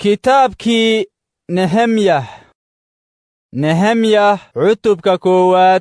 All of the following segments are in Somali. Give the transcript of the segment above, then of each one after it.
kitaabkii nehemyah nehemyah cutubka koowaad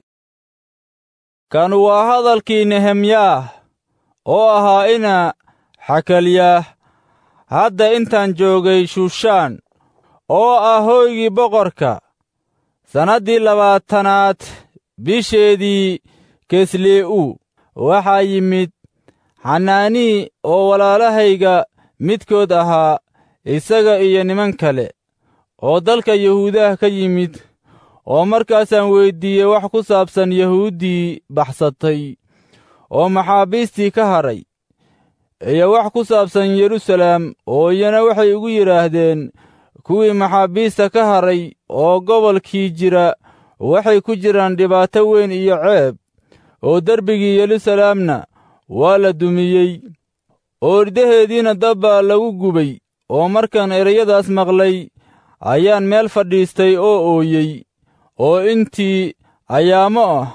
kan waa hadalkii nehemyaah oo ahaa ina xakalyaah hadda intaan joogay shushaan oo ah hoygii boqorka sannaddii labaatanaad bisheedii keslee'u waxaa yimid xanaanii oo walaalahayga midkood ahaa isaga iyo niman kale oo dalka yahuudaha ka yimid oo markaasaan weyddiiyey wax ku saabsan yahuuddii baxsatay oo maxaabiistii ka hadhay iyo wax ku saabsan yeruusalaam oo iyana waxay igu yidhaahdeen kuwii maxaabiista ka hadhay oo gobolkii jira waxay ku jiraan dhibaato weyn iyo ceeb oo derbigii yeruusalaamna waa la dumiyey oo irdaheediina dab baa lagu gubay oo markaan ereyadaas maqlay ayaan meel fadhiistay oo ooyey oo intii ayaamo ah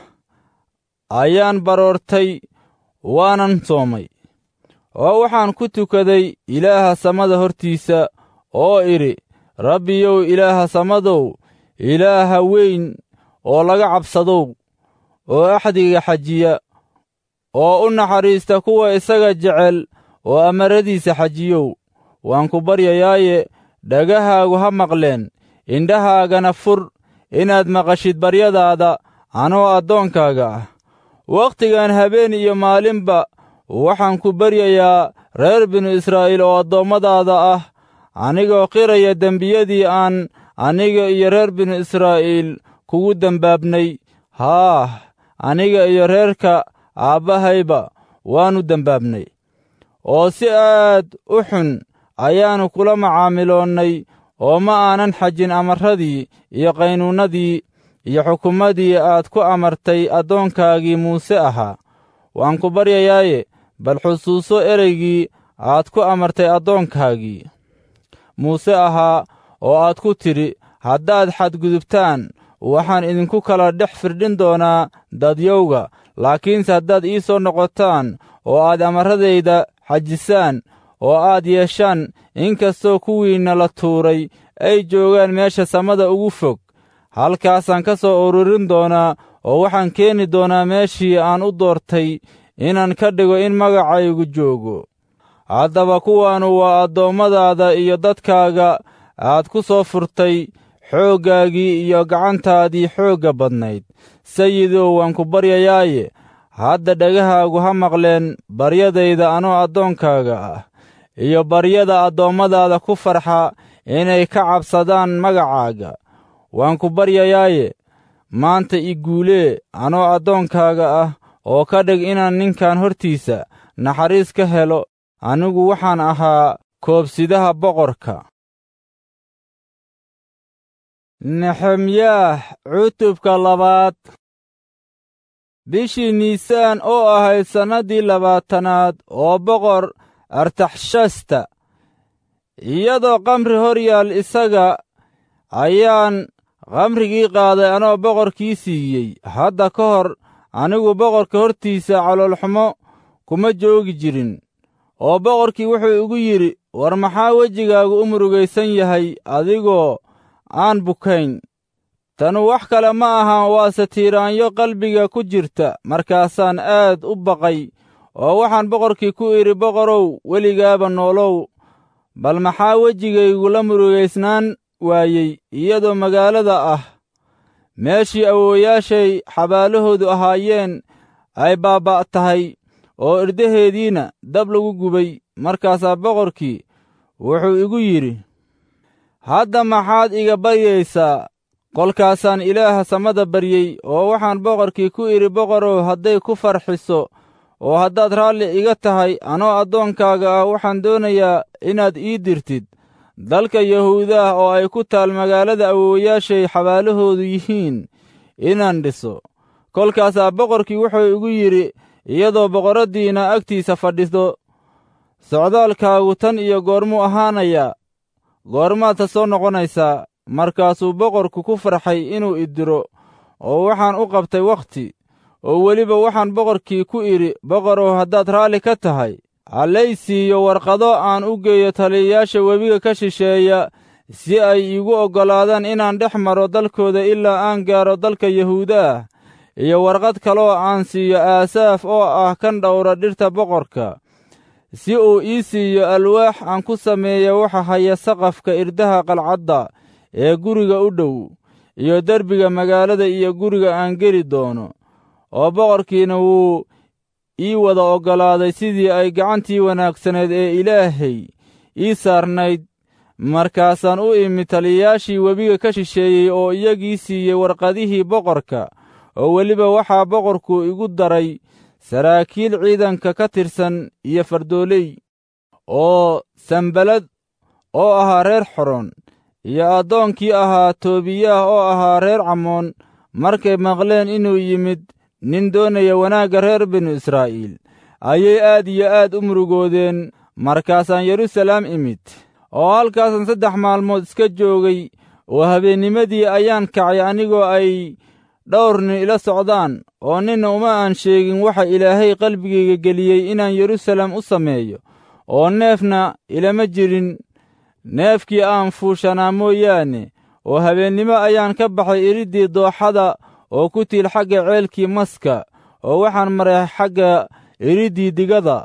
ayaan baroortay waanan soomay oo waxaan ku tukaday ilaaha samada hortiisa oo idhi rabbiyow ilaaha samadow ilaaha weyn oo laga cabsadow oo axdiga xajiya oo u naxariista kuwa isaga jecel oo amaradiisa xajiyow waan ku baryayaaye dhagahaagu ha maqleen indhahaagana fur inaad maqashid baryadaada anoo addoonkaaga ah wakhtigan habeen iyo maalinba waxaan ku baryayaa reer binu israa'iil oo addoommadaada ah anigoo qiraya dembiyadii aan aniga iyo reer binu israa'iil kugu dembaabnay haah aniga iyo reerka aabbahayba waannu dembaabnay oo si aad u xun ayaannu kula macaamiloonnay oo ma aanan xajin amarradii iyo qaynuunnadii iyo xukumadii aad ku amartay addoonkaagii muuse ahaa waan ku baryayaaye bal xusuuso ereygii aad ku amartay addoonkaagii muuse ahaa oo aad ku tidhi haddaad xadgudubtaan waxaan idinku kala dhex firdhin doonaa dadyowga laakiinse haddaad ii soo noqotaan oo aad amarradayda xajisaan oo aad yeeshaan inkastoo kuwiinna la tuuray ay joogaan meesha samada ugu fog halkaasaan ka soo ururin doonaa oo waxaan keeni doonaa meeshii aan u doortay inaan ka dhigo in magacaygu joogo haddaba kuwaannu waa addoommadaada iyo dadkaaga aad ku soo furtay xooggaagii iyo gacantaadii xoogga badnayd sayidow waan ku baryayaaye hadda dhegahaagu ha maqleen baryadayda anoo addoonkaaga ah iyo baryada addoommadaada ku farxa inay ka cabsadaan magacaaga waan ku baryayaaye maanta i guulee anoo addoonkaaga ah oo ka dhig inaan ninkan hortiisa naxariis ka helo anigu waxaan ahaa koobsidaha boqorka nexemyaah cutubka labaad bishii niisaan oo ahayd sannaddii labaatanaad oo boqor artaxshasta iyadoo kamri hor yaal isaga ayaan kamrigii qaaday anoo boqorkii siiyey hadda ka hor anigu boqorka hortiisa caloolxumo kuma joogi jirin oo boqorkii wuxuu igu yidhi war maxaa wejigaagu u murugaysan yahay adigoo aan bukayn tanu wax kale ma ahan waase tiiraanyo qalbiga ku jirta markaasaan aad u baqay oo waxaan boqorkii ku idhi boqorow weligaaba noolow bal maxaa wejigaygu la murugaysnaan waayey iyadoo magaalada ah meeshii awoowayaashay xabaalahoodu ahaayeen ay baabba' tahay oo irdaheediina dab lagu gubay markaasaa boqorkii wuxuu igu yidhi hadda maxaad iga baryaysaa kolkaasaan ilaaha samada baryey oo waxaan boqorkii ku idhi boqorow hadday ku farxiso oo haddaad raalli iga tahay anoo addoonkaaga ah waxaan doonayaa inaad ii dirtid dalka yahuudaah oo ay ku taal magaalada awoowayaashay xabaalahoodu yihiin inaan dhiso kolkaasaa boqorkii wuxuu igu yidhi iyadoo boqorraddiina agtiisa fadhido socdaalkaagu tan iyo goormuu ahaanayaa goormaadta soo noqonaysaa markaasuu boqorku ku farxay inuu i diro oo waxaan u qabtay wakhti oo weliba waxaan boqorkii ku idhi boqorow haddaad raalli ka tahay hallay siiyo warqado aan u geeyo taliyayaasha webiga ka shisheeya si ay iigu oggolaadaan inaan dhex maro dalkooda ilaa aan gaaro dalka yahuuda ah iyo warqad kaloo aan siiyo aasaaf oo ah kan dhowra dhirta boqorka si uu ii siiyo alwaax aan ku sameeya waxa haya saqafka irdaha qalcadda ee guriga u dhow iyo derbiga magaalada iyo guriga aan geli doono oo boqorkiina wuu ii wada oggolaaday sidii ay gacantii wanaagsaneed ee ilaahay ii saarnayd markaasaan u imi taliyayaashii webiga ka shisheeyey oo iyagii siiyey warqadihii boqorka oo weliba waxaa boqorku igu daray saraakiil ciidanka ka tirsan iyo fardooley oo sanbalad oo ahaa reer xoron iyo addoonkii ahaa toobiyaah oo ahaa reer camoon markay maqleen inuu yimid nin doonaya wanaagga reer binu israa'iil ayay aad iyo aad u murugoodeen markaasaan yeruusalaam imid oo halkaasan saddex maalmood iska joogay oo habeennimadii ayaan kacay anigoo ay dhowr nin ila socdaan oo ninna uma aan sheegin waxa ilaahay qalbigayga geliyey inaan yeruusaalem u sameeyo oo neefna ilama jirin neefkii aan fuushanaa mooyaane oo habeennimo ayaan ka baxay iriddii dooxada oo ku tiil xagga ceelkii maska oo waxaan maray xagga iriddii digada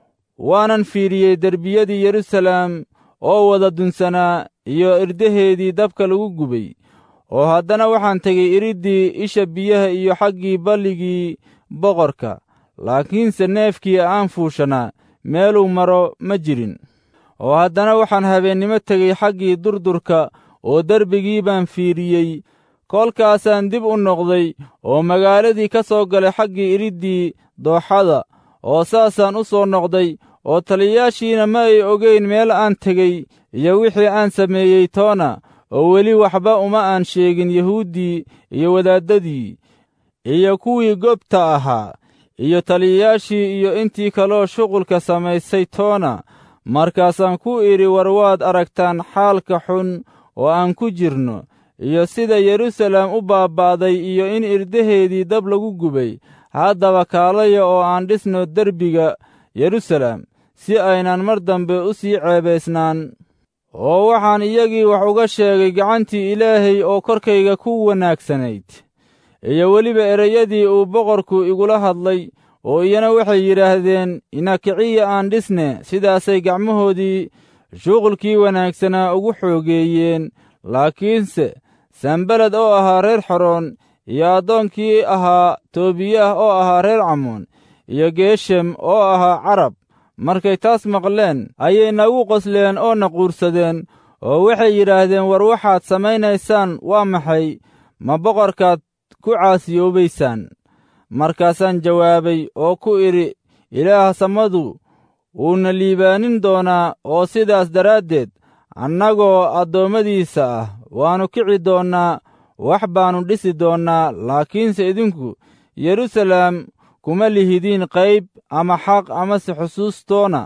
waanan fiidhiyey derbiyadii yeruusaalem oo wada dunsanaa iyo irdaheedii dabka lagu gubay oo haddana waxaan tegey iriddii isha biyaha iyo xaggii balligii boqorka laakiinse neefkii aan fuushanaa meeluu maro ma jirin oo haddana waxaan habeennimo tegey xaggii durdurka oo derbigii baan fiidhiyey kolkaasaan dib u noqday oo magaaladii ka soo galay xaggii iriddii dooxada oo saasaan u soo noqday oo taliyayaashiina ma ay ogeyn meel aan tegey iyo wixii aan sameeyey toona oo weli waxba uma aan sheegin yahuuddii iyo wadaaddadii iyo kuwii gobta ahaa iyo taliyayaashii iyo intii kaloo shuqulka samaysay toona markaasaan ku idhi war waad aragtaan xaalka xun oo aan ku jirno iyo sida yeruusaalem u baaba'day iyo in irdaheedii dab lagu gubay haddaba kaalaya oo aan dhisno derbiga yeruusaalem si aynan mar dambe u sii ceebaysnaan oo waxaan iyagii wax uga sheegay gacantii ilaahay oo korkayga ku wanaagsanayd iyo weliba ereyadii uu boqorku igula hadlay oo iyana waxay yidhaahdeen inakiciya aan dhisne sidaasay gacmahoodii shuqulkii wanaagsanaa ugu xoogeeyeen laakiinse sanbalad oo ahaa reer xoroon iyo addoonkii ahaa toobiyah oo ahaa reer camoon iyo geeshem oo ahaa carab markay taas maqleen ayay nagu qosleen oo na quursadeen oo waxay yidhaahdeen war waxaad samaynaysaan waa maxay ma boqorkaad ku caasiyoobaysaan markaasaan jawaabay oo ku idhi ilaah samadu wuuna liibaanin doonaa oo sidaas daraaddeed annagoo addoommadiisa ah waannu kici doonnaa wax baannu dhisi doonnaa laakiinse idinku yeruusaalem kuma lihidiin qayb ama xaq amase xusuustoona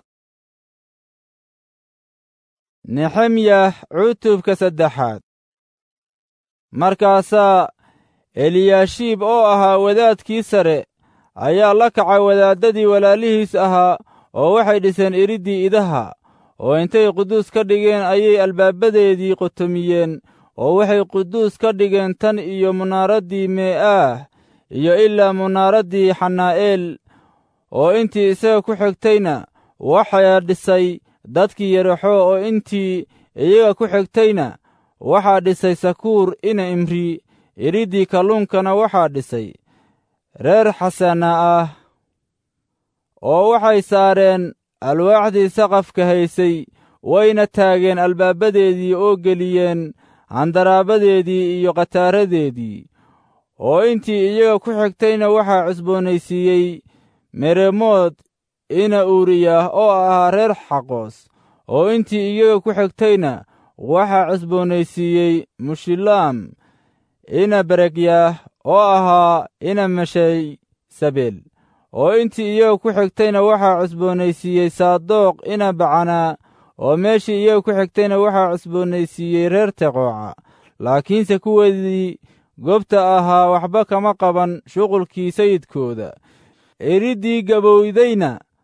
nexemyah cutubka saddexaad markaasaa eliyaashiib oo ahaa wadaadkii sare ayaa la kacay wadaaddadii walaalihiis ahaa oo waxay dhiseen iriddii idaha oo intay quduus ka dhigeen ayay albaabadeedii qotomiyeen oo waxay quduus ka dhigeen tan iyo munaaraddii mee'aah iyo ilaa munaaraddii xanaa'eel oo intii isaga ku xigtayna waxaa dhisay dadkii yaraxo oo intii iyaga ku xigtayna waxaa dhisay sakuur ina imri iriddii kalluunkana waxaa dhisay reer xasana ah oo waxay saareen alwaaxdii saqafka haysay wayna taageen albaabadeedii oo geliyeen handaraabadeedii iyo khataaradeedii oo intii iyaga ku xigtayna waxaa cusboonaysiiyey meremood ina uuriyah oo ahaa reer xaqoos oo intii iyaga ku xigtayna waxaa cusboonaysiiyey mushilaam ina beregyaah oo ahaa ina meshay sabeel oo intii iyaga ku xigtayna waxaa cusboonaysiiyey saadoq ina bacanaa oo meeshii iyaga ku xigtayna waxaa cusboonaysiiyey reer teqooca laakiinse kuweedii gobta ahaa waxba kama qaban shuqulkii sayidkooda iriddii gabowdayna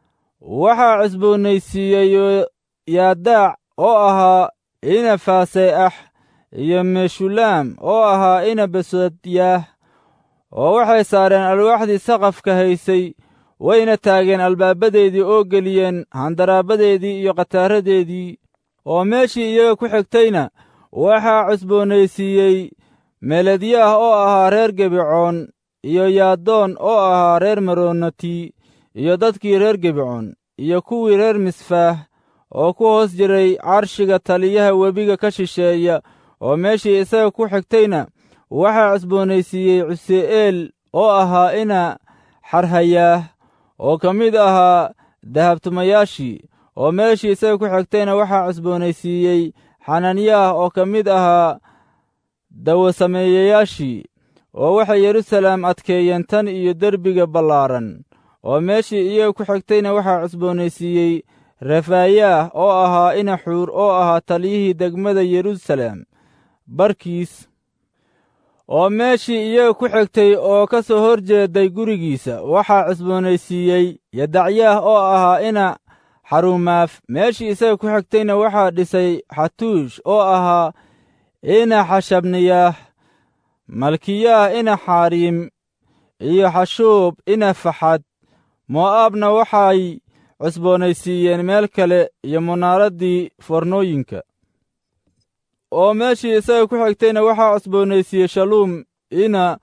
waxaa cusboonaysiiyey yaadaac oo ahaa ina faaseeax iyo meshulaam oo ahaa ina besodyaah oo waxay saareen alwaaxdii saqafka haysay wayna taageen albaabadeedii oo geliyeen handaraabadeedii iyo khataaradeedii oo meeshii iyaga ku xigtayna waxaa cusboonaysiiyey meledyaah oo ahaa reer gebicoon iyo yaadoon oo ahaa reer maroonati iyo dadkii reer gebicoon iyo kuwii reer misfaah oo ku hoos jiray carshiga taliyaha webiga ka shisheeya oo meeshii isaga ku xigtayna waxaa cusboonaysiiyey cuse'eel oo ahaa ina xarhayaah oo ka mid ahaa dahabtumayaashii oo meeshii isaga ku xigtayna waxaa cusboonaysiiyey xananyaah oo ka mid ahaa dawasameeyayaashii oo waxay yeruusaleem adkeeyeen tan iyo derbiga ballaaran oo meeshii iyaga ku xigtayna waxaa cusboonaysiiyey refaayaah oo ahaa inaxuur oo ahaa taliyihii degmada yeruusaleem barkiis oo meeshii iyaga ku xigtay oo ka soo hor jeeday gurigiisa waxaa cusboonaysiiyey yadacyaah oo ahaa ina xarumaaf meeshii isaga ku xigtayna waxaa dhisay xatuush oo ahaa ina xashabniyaah malkiyaah ina xaariim iyo xashuub ina faxad mo'aabna waxay cusboonaysiiyeen meel kale iyo munaaraddii fornooyinka oo meeshii isaga ku xigtayna waxaa cusboonaysiiyey shaluum ina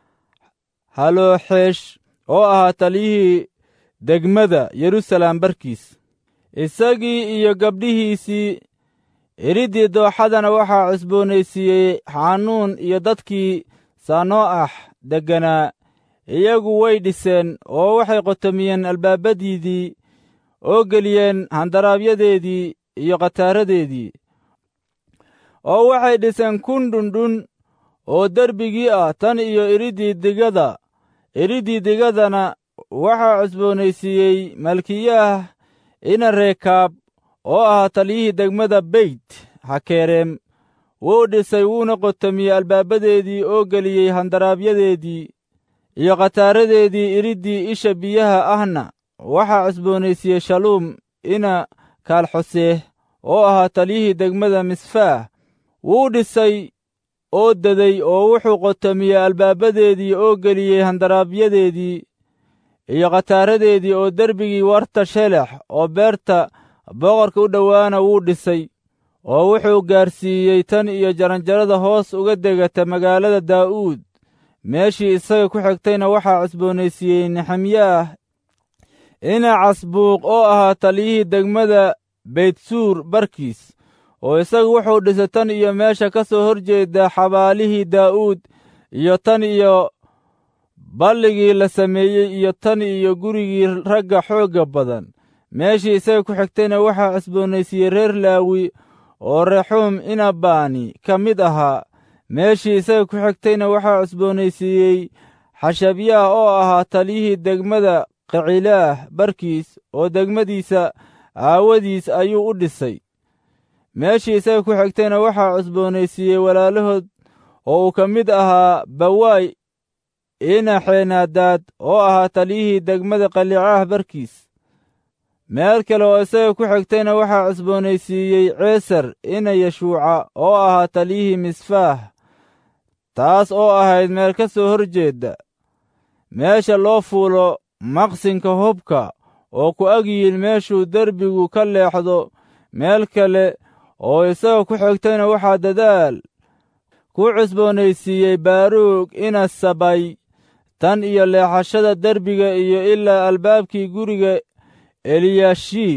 halooxeesh oo ahaa taliyihii degmada yeruusaleem barkiis isagii iyo gabdhihiisii iriddii dooxadana waxaa cusboonaysiiyey xanuun iyo dadkii sanoo'ax degganaa iyagu way dhiseen oo waxay qotomiyeen albaabadiidii oo geliyeen handaraabyadeedii iyo khataaradeedii oo waxay dhiseen kun dhundhun oo derbigii ah tan iyo iriddii digada iriddii digadana waxaa cusboonaysiiyey malkiyaah ina reekaab oo ahaa taliyihii degmada beyt hakereem wuu dhisay wuuna qotomiyey albaabadeedii oo geliyey handaraabyadeedii iyo khataaradeedii iriddii isha biyaha ahna waxaa cusboonaysiiyey shaluum ina kaalxoseeh oo ahaa taliyihii degmada misfaah wuu dhisay oo deday oo wuxuu qotomiyey albaabadeedii oo geliyey handaraabyadeedii iyo khataaradeedii oo derbigii warta shelex oo beerta boqorka u dhowaana wuu dhisay oo wuxuu gaarsiiyey tan iyo jaranjarada hoos uga degata magaalada daa'uud meeshii isaga ku xigtayna waxaa cusboonaysiiyey nexemyaah ina casbuuq oo ahaa taliyihii degmada beytsuur barkiis oo isagu wuxuu dhisay tan iyo meesha ka soo hor jeeda xabaalihii daa'uud iyo tan iyo balligii la sameeyey iyo tan iyo gurigii ragga xoogga badan meeshii isaga ku xigtayna waxaa cusboonaysiiyey reer laawi oo rexuum inabaani ka mid ahaa meeshii isaga ku xigtayna waxaa cusboonaysiiyey xashabyaah oo ahaa taliyihii degmada qicilaah barkiis oo degmadiisa aawadiis ayuu u dhisay meeshii isaga ku xigtayna waxaa cusboonaysiiyey walaalahood oo uu ka mid ahaa bawaay ina xeenaadaad oo ahaa taliyihii degmada qalicaah barkiis meel kale oo isaga ku xigtayna waxaa cusboonaysiiyey ceesar ina yeshuuca oo ahaa taliyihii misfaah taas oo ahayd meel ka soo hor jeedda meesha loo fuulo maqsinka hubka oo ku ag yihiin meeshuu derbigu ka leexdo meel kale oo isaga ku xigtayna waxaa dadaal ku cusboonaysiiyey baaruug ina sabay tan iyo leexashada derbiga iyo ilaa albaabkii guriga eliyashiib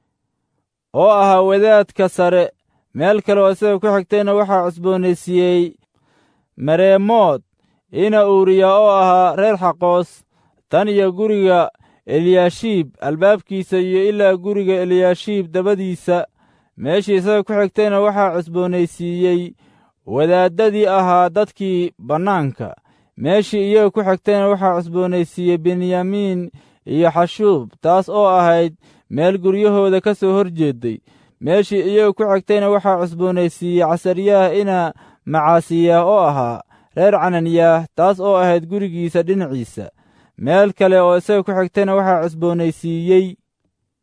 oo ahaa wadaadka sare meel kale oo isaga ku xigtayna waxaa cusboonaysiiyey mareemood ina uuriya oo ahaa reer xaqoos tan iyo guriga eliyashiib albaabkiisa iyo ilaa guriga eliyashiib dabadiisa meeshii isaga ku xigtayna waxaa cusboonaysiiyey wadaaddadii ahaa dadkii bannaanka meeshii iyaga ku xigtayna waxaa cusboonaysiiyey benyamiin iyo xashuub taas oo ahayd meel guryahooda ka soo hor jeeday meeshii iyaga ku xigtayna waxaa cusboonaysiiyey casaryaah ina macaasiyaah oo ahaa reer cananyaah taas oo ahayd gurigiisa dhinaciisa meel kale oo isaga ku xigtayna waxaa cusboonaysiiyey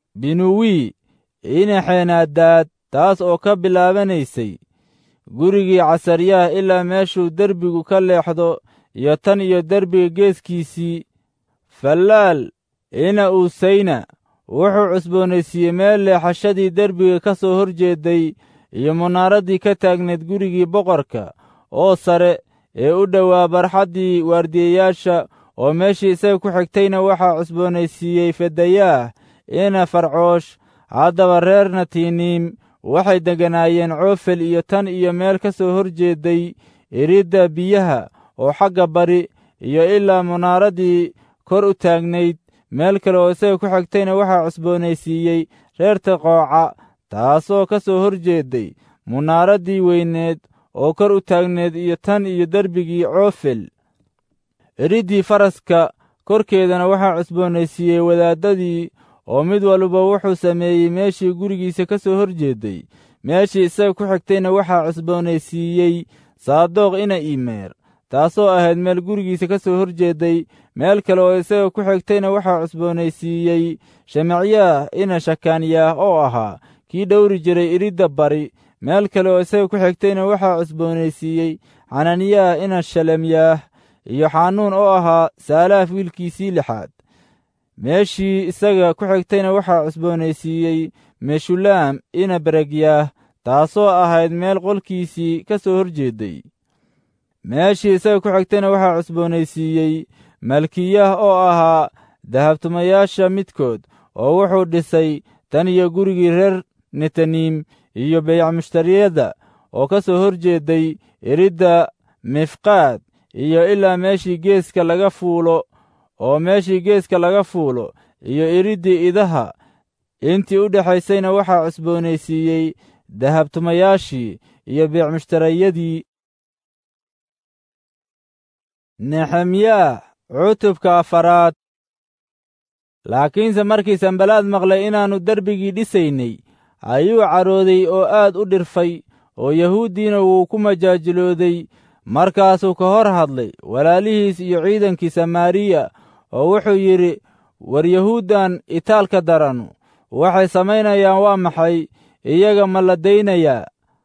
binuwi inaxeenaadaad taas oo ka bilaabanaysay gurigii casaryaah ilaa meeshuu derbigu ka leexdo iyo tan iyo derbiga geeskiisii fallaal ina uusayna wuxuu cusboonaysiiyey meel leexashadii derbiga ka soo hor jeeday iyo munaaraddii ka taagnayd gurigii boqorka oo sare ee u dhowaa barxaddii waardiyayaasha oo meeshii isaga ku xigtayna waxaa cusboonaysiiyey fedayaah ina farcoosh haddaba reer natiniim waxay degganaayeen coofel iyo tan iyo meel ka soo hor jeeday iridda biyaha oo xagga bari iyo ilaa munaaraddii kor u taagnayd meel kale oo isaga ku xigtayna waxaa cusboonaysiiyey reer taqooca taasoo ka soo hor jeeday munaaraddii weyneed oo kor u taagneed iyo tan iyo derbigii coofel iriddii faraska korkeedana waxaa cusboonaysiiyey wadaaddadii oo mid walba wuxuu sameeyey meeshii gurigiisa ka soo hor jeeday meeshii isaga ku xigtayna waxaa cusboonaysiiyey saadoq ina imeer taasoo ahayd meel gurigiisa ka soo hor jeeday meel kale oo isaga ku xigtayna waxaa cusboonaysiiyey shemacyaah ina shakaanyaah oo ahaa kii dhowri jiray iridda bari meel kale oo isaga ku xigtayna waxaa cusboonaysiiyey xananiyaah ina shalemyaah iyo xanuun oo ahaa saalaaf wiilkiisii lixaad meeshii isaga ku xigtayna waxaa cusboonaysiiyey meshulaam ina beregyaah taasoo ahayd meel qolkiisii ka soo hor jeeday meeshii isaga ku xigtayna waxaa cusboonaysiiyey malkiyah oo ahaa dahabtumayaasha midkood oo wuxuu dhisay tan iyo gurigii reer netaniim iyo beyacmushtariyadda oo ka soo hor jeeday iridda mifqaad iyo ilaa meeshii geeska laga fuulo oo meeshii geeska laga fuulo iyo iriddii idaha intii u dhexaysayna waxaa cusboonaysiiyey dahabtumayaashii iyo beecmushtarayadii nexemyaah cutubka afaraad laakiinse markii sanbalaad maqlay inaannu derbigii dhisaynay ayuu carooday oo aad u dhirfay oo yahuuddiina wuu ku majaajilooday markaasuu ka hor hadlay walaalihiis iyo ciidankii samaariya oo wuxuu yidhi war yahuuddan itaalka daranu waxay samaynayaan waa maxay iyaga ma la daynayaa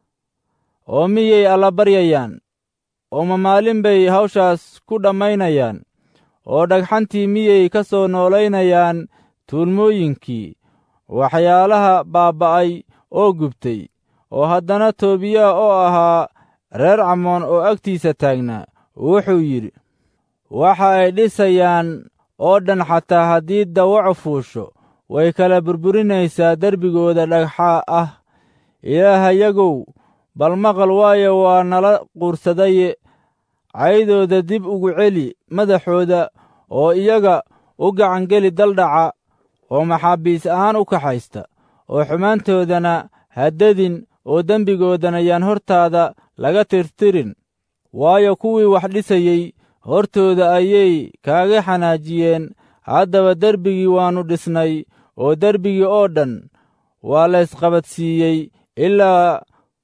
oo miyay allabaryayaan oo ma maalin bay hawshaas ku dhammaynayaan oo dhagxantii miyay ka soo noolaynayaan tuulmooyinkii waxyaalaha baabba'ay oo gubtay oo haddana toobiya oo ahaa reer camoon oo agtiisa taagnaa wuxuu yidhi waxa ay dhisayaan oo dhan xataa haddii dawacu fuusho way kala burburinaysaa derbigooda dhagxa ah ilaahayagow bal maqal waayo waa nala quursadaye caydooda dib ugu celi madaxooda oo iyaga u gacangeli daldhaca oo maxaabiis ahaan u kaxaysta oo xumaantoodana haddadin oo dembigoodana yaan hortaada laga tirtirin waayo kuwii wax dhisayey hortooda ayay kaaga xanaajiyeen haddaba derbigii waannu dhisnay oo derbigii oo dhan waa laysqabadsiiyey ilaa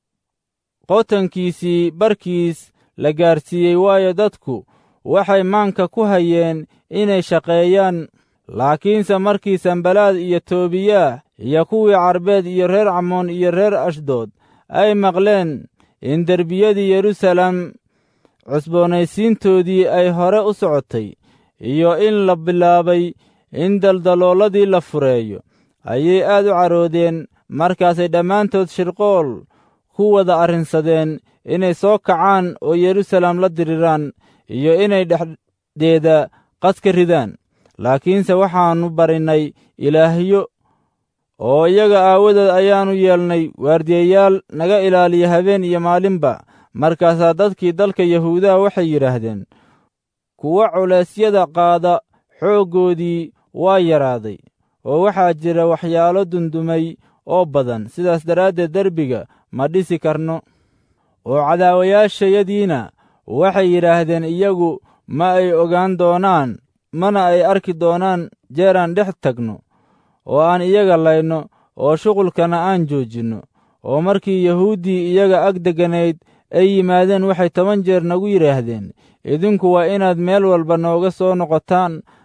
qotankiisii barkiis la gaarsiiyey waayo dadku waxay maanka ku hayeen inay shaqeeyaan laakiinse markii sanbalaad iyo toobiyaah iyo kuwii carbeed iyo reer camoon iyo reer ashdood ay maqleen in derbiyadii yeruusaalem cusboonaysiintoodii ay hore u socotay iyo in la bilaabay in daldalooladii la fureeyo ayay aad u caroodeen markaasay dhammaantood shirqool ku wada arrinsadeen inay soo kacaan oo yeruusaalem la diriraan iyo inay dhexdeeda qas ka ridaan laakiinse waxaannu barinnay ilaahyo oo iyaga aawadood ayaannu yeelnay waardiyayaal naga ilaaliya habeen iyo maalinba markaasaa dadkii dalka yahuudaha waxay yidhaahdeen kuwa culeysyada qaada xooggoodii waa yaraaday oo waxaa jira waxyaalo dundumay oo badan sidaas daraaddeed derbiga ma dhisi karno oo cadaawayaashayadiina waxay yidhaahdeen iyagu ma ay ogaan doonaan mana ay arki doonaan jeeraan dhex tagno oo aan iyaga layno oo shuqulkana aan joojinno oo markii yahuuddii iyaga ag degganayd ay yimaadeen waxay toban jeer nagu yidhaahdeen idinku waa inaad meel walba nooga soo noqotaan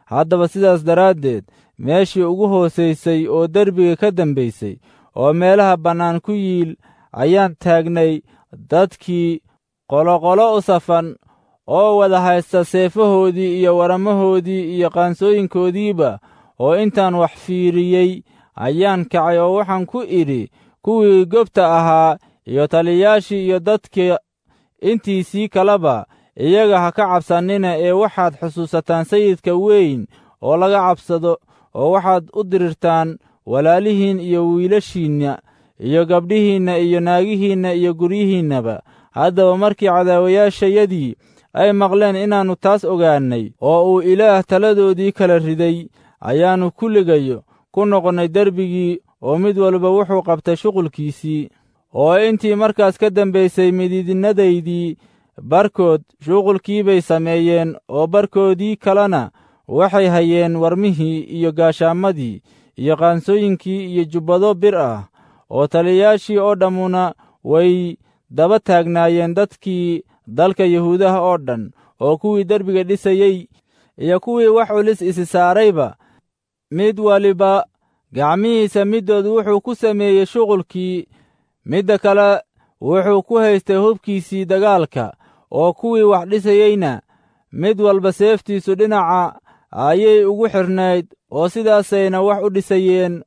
haddaba sidaas daraaddeed meeshii ugu hoosaysay oo derbiga ka dambaysay oo meelaha bannaan ku yiil ayaan taagnay dadkii qoloqolo u safan oo wada haysta seefahoodii iyo waramahoodii iyo qaansooyinkoodiiba oo intaan wax fiiriyey ayaan kacay oo waxaan ku idhi kuwii gobta ahaa iyo taliyayaashii iyo dadka intiisii kaleba iyaga ha ka cabsannina ee waxaad xusuusataan sayidka weyn oo laga cabsado oo waxaad u dirirtaan walaalihiin iyo wiilashiinna iyo gabdhihiinna iyo naagihiinna iyo guryihiinnaba haddaba markii cadaawayaashayadii ay maqleen inaannu taas ogaannay oo uu ilaah taladoodii kala riday ayaannu kulligayo ku noqonnay derbigii oo mid walba wuxuu qabtay shuqulkiisii oo intii markaas ka dambaysay midiidnadaydii barkood shuqulkii bay sameeyeen oo barkoodii kalena waxay hayeen warmihii iyo gaashaamadii iyo qaansooyinkii iyo jubbado bir ah oo taliyayaashii oo dhammuna way daba taagnaayeen dadkii dalka yuhuudaha oo dhan oo kuwii derbiga dhisayey iyo kuwii wax culis isi saarayba mid waliba gacmihiisa middood wuxuu ku sameeyey shuqulkii midda kale wuxuu ku haystay hubkiisii dagaalka oo kuwii wax dhisayeyna mid walba seeftiisu dhinaca ayay ugu xidhnayd oo sidaasayna wax u dhisayeen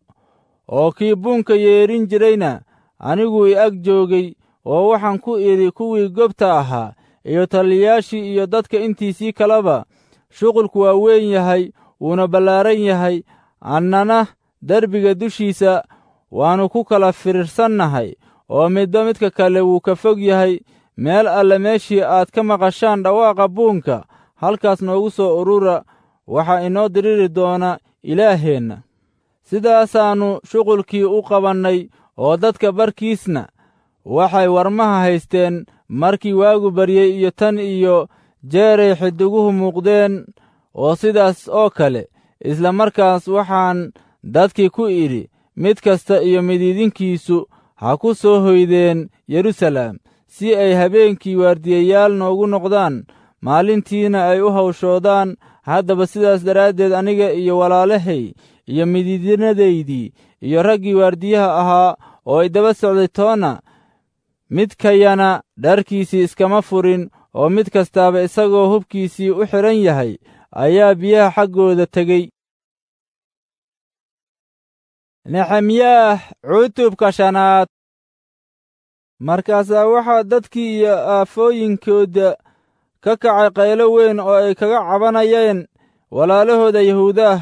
oo kii buunka yeedhin jirayna aniguu i ag joogay oo waxaan ku idhi kuwii gobta ahaa iyo taliyayaashii iyo dadka intiisii kaleba shuqulku waa weyn yahay wuuna ballaaran yahay annana derbiga dushiisa waannu ku kala firirsannahay oo midba midka kale wuu ka fog yahay meel alle meeshii aad ka maqashaan dhawaaqa buunka halkaas noogu soo urura waxaa inoo diriri doona ilaaheenna sidaasaannu shuqulkii u qabannay oo dadka barkiisna waxay warmaha haysteen markii waagu baryey iyo tan iyo jeeray xidiguhu muuqdeen oo sidaas oo kale isla markaas waxaan dadkii ku idhi mid kasta iyo midiidinkiisu ha ku soo hoydeen yeruusaalem si ay habeenkii waardiyayaal noogu noqdaan maalintiina ay u hawshoodaan haddaba sidaas daraaddeed aniga iyo walaalahay iyo midiidinadaydii iyo raggii waardiyaha ahaa oo ay daba socday toonna midkayana dharkiisii iskama furin oo mid kastaaba isagoo hubkiisii u xidhan yahay ayaa biyaha xaggooda tegey nexemyaah cutubka shanaad markaasaa waxaa dadkii iyo aafooyinkooda ka kacay qaylo weyn oo ay kaga cabanayeen walaalahooda yahuudaah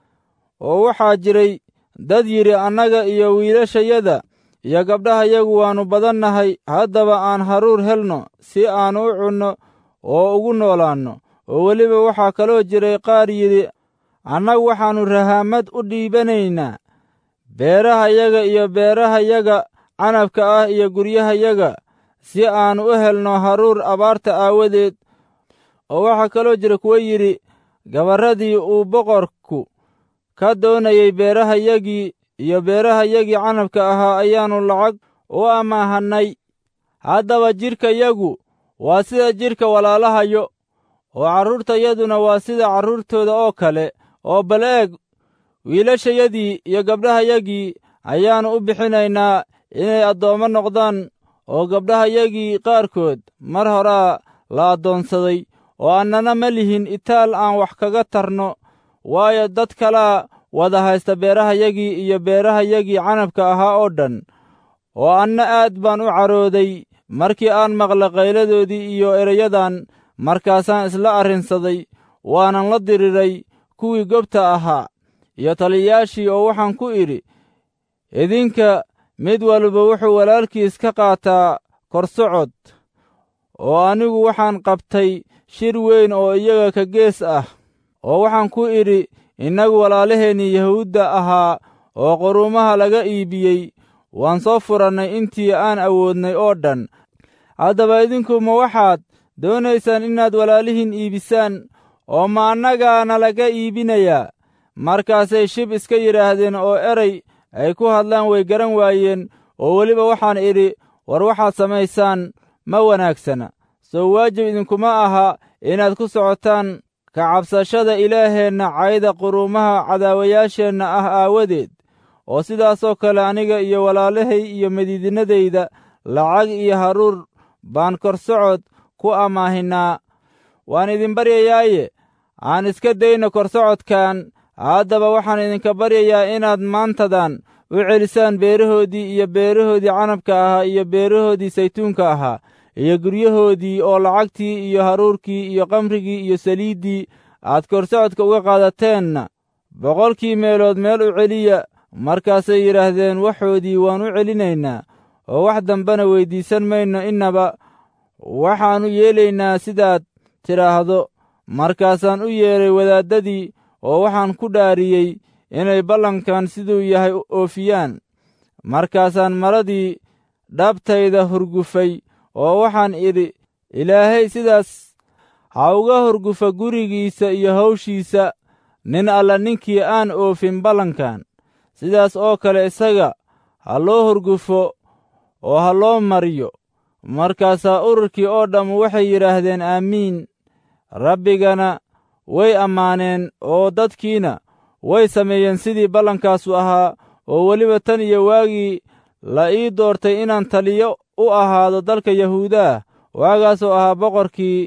oo waxaa jiray dad yidhi annaga iyo wiilashayada iyo gabdhahayagu waannu badannahay haddaba aan haruur helno si aannu u cunno oo ugu noolaanno oo weliba waxaa kaloo jiray qaar yidhi annagu waxaannu rahaamad u dhiibanaynaa beerahayaga iyo beerahayaga canabka ah iyo guryahayaga si aannu u helno haruur abaarta aawadeed oo waxaa kaloo jira kuwo yidhi gabarradii uu boqorku ka doonayey beerahayagii iyo beerahayagii canabka ahaa ayaannu lacag u amaahannay haddaba jidhkayagu waa sida jidhka walaalahayo oo carruurtayaduna waa sida carruurtooda oo kale oo bal eeg wiilashayadii iyo gabdhahayagii ayaannu u bixinaynaa inay addoommo noqdaan oo gabdhahayagii qaarkood mar horaa la addoonsaday oo annana ma lihin itaal aan wax kaga tarno waayo dad kalaa wada haysta beerahayagii iyo beerahayagii canabka ahaa oo dhan oo anna aad baan u carooday markii aan maqla qayladoodii iyo erayadan markaasaan isla arrinsaday waanan la diriray kuwii gobta ahaa iyo taliyayaashii oo waxaan ku idhi idinka mid walba wuxuu walaalkiis ka qaataa korsocod oo anigu waxaan qabtay shir weyn oo iyaga ka gees ah oo waxaan ku idhi innagu walaalaheennii yahuudda ahaa oo quruumaha laga iibiyey waan soo furannay intii aan awoodnay oo dhan haddaba idinku ma waxaad doonaysaan inaad walaalihiin iibisaan oo ma annagaana laga iibinayaa markaasay shib iska yidhaahdeen oo eray ay ku hadlaan way garan waayeen oo weliba waxaan idhi war waxaad samaysaan ma wanaagsana soo waajib idinkuma aha inaad ku socotaan ka cabsashada ilaaheenna cayda quruumaha cadaawayaasheenna ah aawadeed oo sidaasoo kale aniga iyo walaalahay iyo madiidinadayda lacag iyo haruur baan korsocod ku amaahinaa waan idin baryayaaye aan iska dayno korsocodkan haddaba waxaan idinka baryayaa inaad maantadan u celisaan beerahoodii iyo beerahoodii canabka ahaa iyo beerahoodii saytuunka ahaa iyo guryahoodii oo lacagtii iyo haruurkii iyo qamrigii iyo saliiddii aad korsocodka uga qaadateenna boqolkii meelood meel u celiya markaasay yidhaahdeen waxoodii waan u celinaynaa oo wax dambena weyddiisan mayno innaba waxaannu yeelaynaa sidaad tidhaahdo markaasaan u yeedhay wadaaddadii oo waxaan ku dhaariyey inay ballankan siduu yahay oofiyaan markaasaan maradii dhabtayda hurgufay oo waxaan idhi ilaahay sidaas ha uga hurgufa gurigiisa iyo hawshiisa nin alla ninkii aan oofin ballankan sidaas oo kale isaga ha loo hurgufo oo ha loo mariyo markaasaa ururkii oo dhammu waxay yidhaahdeen aamiin rabbigana way ammaaneen oo dadkiina way sameeyeen sidii ballankaasu ahaa oo weliba tan iyo waagii la ii doortay inaan taliyo u ahaado dalka yahuudaah waagaasoo ahaa boqorkii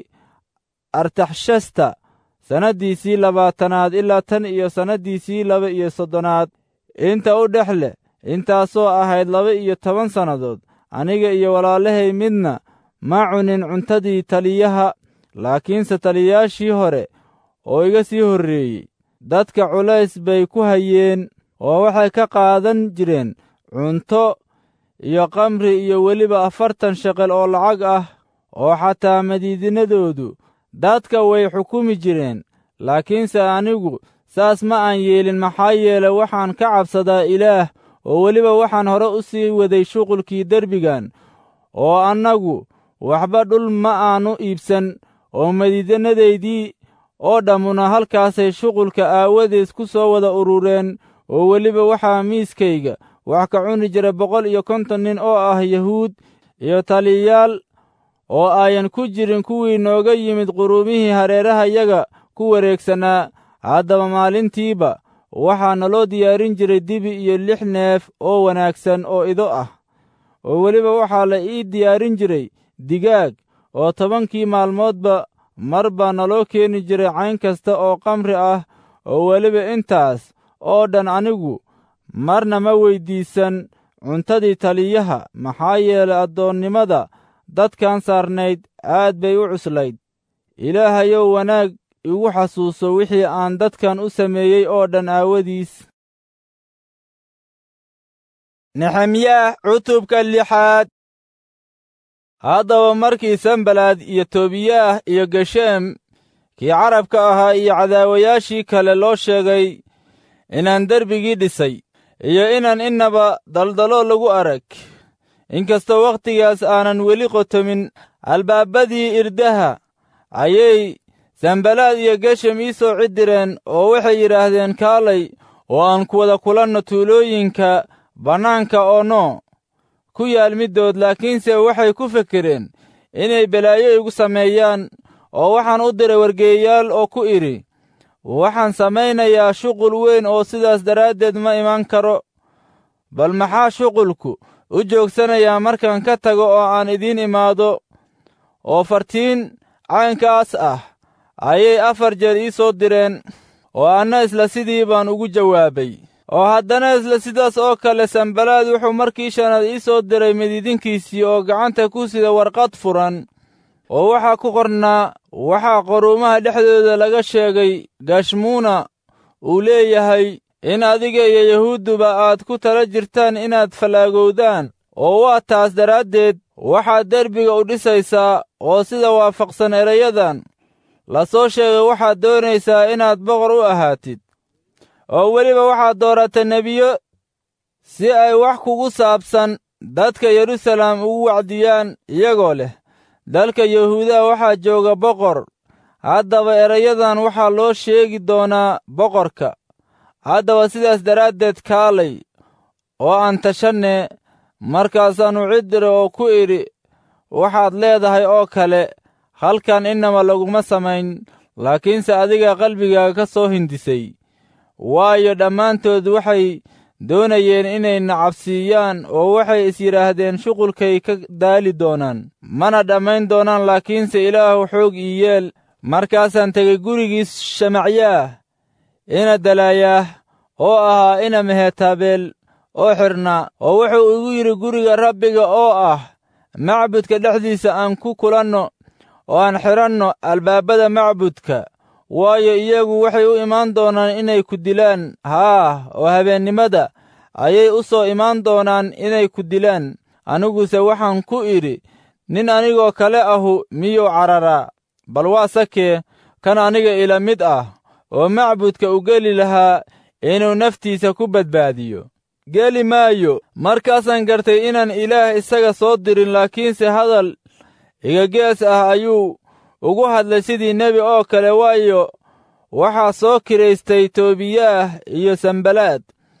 artaxshasta sannaddiisii labaatanaad ilaa tan iyo sannaddiisii laba iyo soddonaad inta u dhex leh intaasoo ahayd laba iyo toban sannadood aniga iyo walaalahay midna ma cunin cuntadii taliyaha laakiinse taliyayaashii hore oo iga sii horreeyey dadka culays bay ku hayeen oo waxay ka qaadan jireen cunto iyo kamri iyo weliba afartan sheqel oo lacag ah oo xataa madiidinadoodu dadka way xukumi jireen laakiinse anigu saas ma aan yeelin maxaa yeele waxaan ka cabsadaa ilaah oo weliba waxaan hore u sii waday shuqulkii derbigan oo annagu waxba dhul ma aannu iibsan oo madiidinadaydii oo dhammuna halkaasay shuqulka aawadeed ku soo wada urureen oo weliba waxaa miiskayga wax ka cuni jira boqol iyo konton nin oo ah yahuud iyo taliyayaal oo ayan ku jirin kuwii nooga yimid quruumihii hareerahayaga ku wareegsanaa haddaba maalintiiba waxaa naloo diyaarin jiray dibi iyo lix neef oo wanaagsan oo ido ah oo weliba waxaa la ii diyaarin jiray digaag oo tobankii maalmoodba mar baa naloo keeni jiray cayn kasta oo kamri ah oo weliba intaas oo dhan anigu marna ma weyddiisan cuntadii taliyaha maxaa yeelay addoonnimada dadkan saarnayd aad bay u cuslayd ilaahayow wanaag igu xasuuso wixii aan dadkan u sameeyey oo dhan aawadiis nexemyaah cutubka lixaad haddaba markii sanbalaad iyo tobiyaah iyo gesheem kii carabka ahaa iyo cadaawayaashii kale loo sheegay inaan derbigii dhisay iyo inaan innaba daldalo lagu arag inkastoo wakhtigaas aanan weli qotomin albaabadii irdaha ayay sanbalaad iyo geshem ii soo cidireen oo waxay yidhaahdeen kaalay oo aan ku wada kulanno tuulooyinka bannaanka oo noo ku yaal middood laakiinse waxay ku fekereen inay balaayo igu sameeyaan oo waxaan u diray wargeeyaal oo ku idhi waxaan samaynayaa shuqul weyn oo sidaas daraaddeed ma iman karo bal maxaa shuqulku u joogsanayaa markaan ka tago oo aan idiin imaado oo fartiin caynkaas ah ayay afar jeer ii soo direen oo anna isla sidii baan ugu jawaabay oo haddana isla sidaas oo kale sanbalaad wuxuu markii shanaad ii soo diray midiidinkiisii oo gacanta ku sida warqad furan oo waxaa ku qornaa waxaa qoruumaha dhexdooda laga sheegay gashmuuna uu leeyahay in adiga iyo yahuudduba aad ku tala jirtaan inaad fallaagowdaan oo waa taas daraaddeed waxaad derbiga u dhisaysaa oo sida waafaqsan erayadan la soo sheegay waxaad doonaysaa inaad boqor u ahaatid oo weliba waxaad dooratay nebiyo si ay wax kugu saabsan dadka yeruusaalem ugu wacdiyaan iyagoo leh dalka yahuudaha waxaa jooga boqor haddaba erayadan waxaa loo sheegi doonaa boqorka haddaba sidaas daraaddeed kaalay oo aan tashanne markaasaannu ciddira oo ku idhi waxaad leedahay oo kale halkan innaba laguma samayn laakiinse adiga qalbigaaga ka soo hindisay waayo dhammaantood waxay doonayeen inay nacabsiiyaan oo waxay is yidhaahdeen shuqulkay ka daali doonaan mana dhammayn doonaan laakiinse ilaahu xoog ii yeel markaasaan tegey gurigiis shamacyaah ina dalaayaah oo ahaa ina mehetabeel oo xidhnaa oo wuxuu igu yidhi guriga rabbiga oo ah macbudka dhexdiisa aan ku kulanno oo aan xidhanno albaabada macbudka waayo iyagu waxay u imaan doonaan inay ku dilaan haa oo habeennimada ayay u soo imaan doonaan inay ku dilaan aniguse waxaan ku idhi nin anigoo kale ahu miyuu cararaa bal waa sakee kan aniga ila mid ah oo macbudka u geli lahaa inuu naftiisa ku badbaadiyo geli maayo markaasaan gartay inaan ilaah isaga soo dirin laakiinse hadal igagees ah ayuu ugu hadlay sidii nebi oo kale waayo waxaa soo kiraystay toobiyaah iyo sambalaad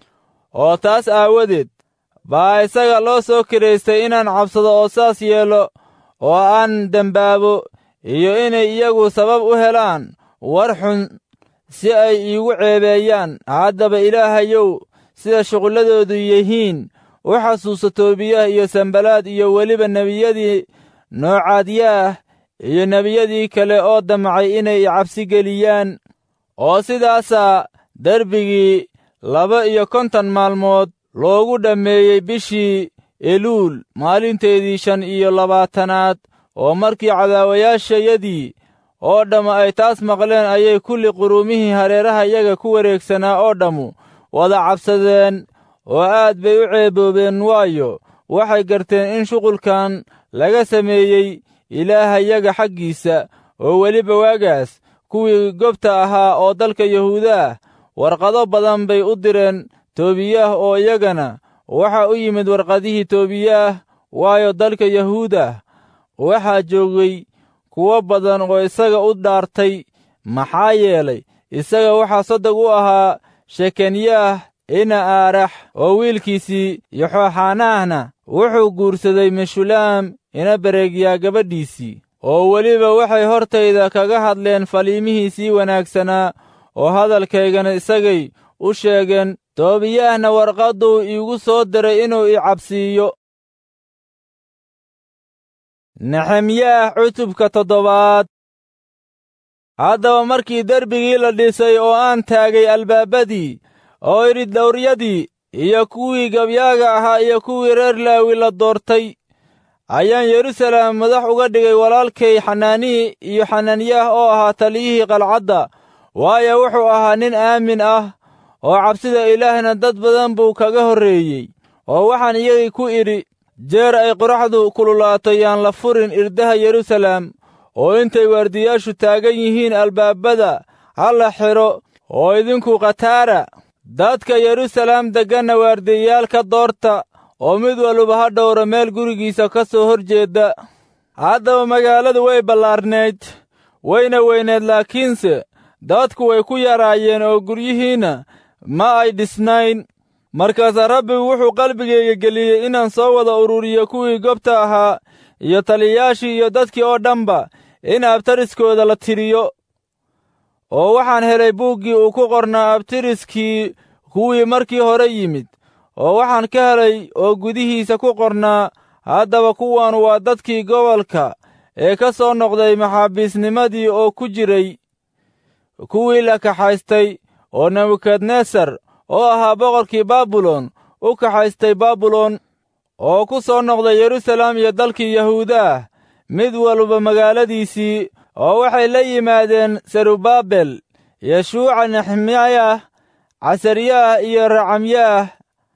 oo taas aawadeed baa isaga loo soo kiraystay inaan cabsado oo saas yeelo oo aan dembaabo iyo inay iyagu sabab u helaan war xun si ay iigu ceebeeyaan haddaba ilaahayow sida shuqulladoodu yihiin u xasuuso toobiyaah iyo sambalaad iyo weliba nebiyadii noocaadyaah iyo nebiyadii kale oo damcay inay cabsi geliyaan oo sidaasaa derbigii laba iyo konton maalmood loogu dhammeeyey bishii eluul maalinteedii shan iyo labaatanaad oo markii cadaawayaashayadii oo dhammu ay taas maqleen ayay kulli quruumihii hareeraha yaga ku wareegsanaa oo dhammu wada cabsadeen oo aad bay u ceeboobeen waayo waxay garteen in shuqulkan laga sameeyey ilaahayaga xaggiisa oo weliba waagaas kuwii gobta ahaa oo dalka yahuudaah warqado badan bay u direen toobiyaah oo iyagana waxaa u yimid warqadihii toobiyaah waayo dalka yahuudah waxaa joogay kuwo badan oo isaga u dhaartay maxaa yeelay isaga waxaa soddog u ahaa shekanyaah ina aarax oo wiilkiisii yoxoxanaahna wuxuu guursaday meshulaam ina bereegyaa gabadhiisii oo weliba waxay hortayda kaga hadleen faliimihiisii wanaagsanaa oo hadalkaygana isagay u sheegeen toobiyaahna warqadduu iigu soo diray inuu i cabsiiyo nexemyaah cutubka toddobaad haddaba markii derbigii la dhisay oo aan taagay albaabadii oo idhi dawryadii iyo kuwii gabyaaga ahaa iyo kuwii reer laawi la doortay ayaan yeruusaalem madax uga dhigay walaalkay xanaanihi iyo xanaanyaah oo ahaa taliyihii qalcadda waayo wuxuu ahaa nin aamin ah oo cabsida ilaahna dad badan buu kaga horreeyey oo waxaan iyagii ku idhi jeer ay qoraxdu kululaato yaan la furin irdaha yeruusaalem oo intay waardiyaashu taagan yihiin albaabada ha la xidho oo idinku khataara dadka yeruusaalem degganna waardiyayaal ka doorta oo mid walba ha dhowro meel gurigiisa ka soo hor jeedda haddaba magaaladu way ballaarnayd wayna weyneed laakiinse dadku way ku yaraayeen oo guryihiinna ma ay dhisnayn markaasaa rabbigu wuxuu qalbigayga geliyey inaan soo wada ururiyo kuwii gobta ahaa iyo taliyayaashii iyo dadkii oo dhanba in abtariskooda la tiriyo oo waxaan helay buuggii uu ku qornaa abtiriskii kuwii markii hore yimid oo waxaan ka helay oo gudihiisa ku qornaa haddaba kuwan waa dadkii gobolka ee ka soo noqday maxaabiisnimadii oo ku jiray kuwii la kaxaystay oo nebukadnesar oo ahaa boqorkii baabilon u kaxaystay baabilon oo ku soo noqday yeruusaalem iyo dalkii yahuudaah mid walba magaaladiisii oo waxay la yimaadeen serubaabel yeshuuca nexemyaah casaryaah iyo racamyaah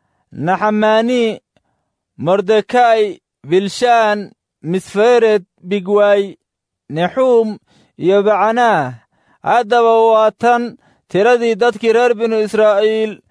naxamaani mordekay bilshaan misfered bigwaay nexuum iyo bacanaah haddaba waa tan tiradii dadkii reer binu israa'iil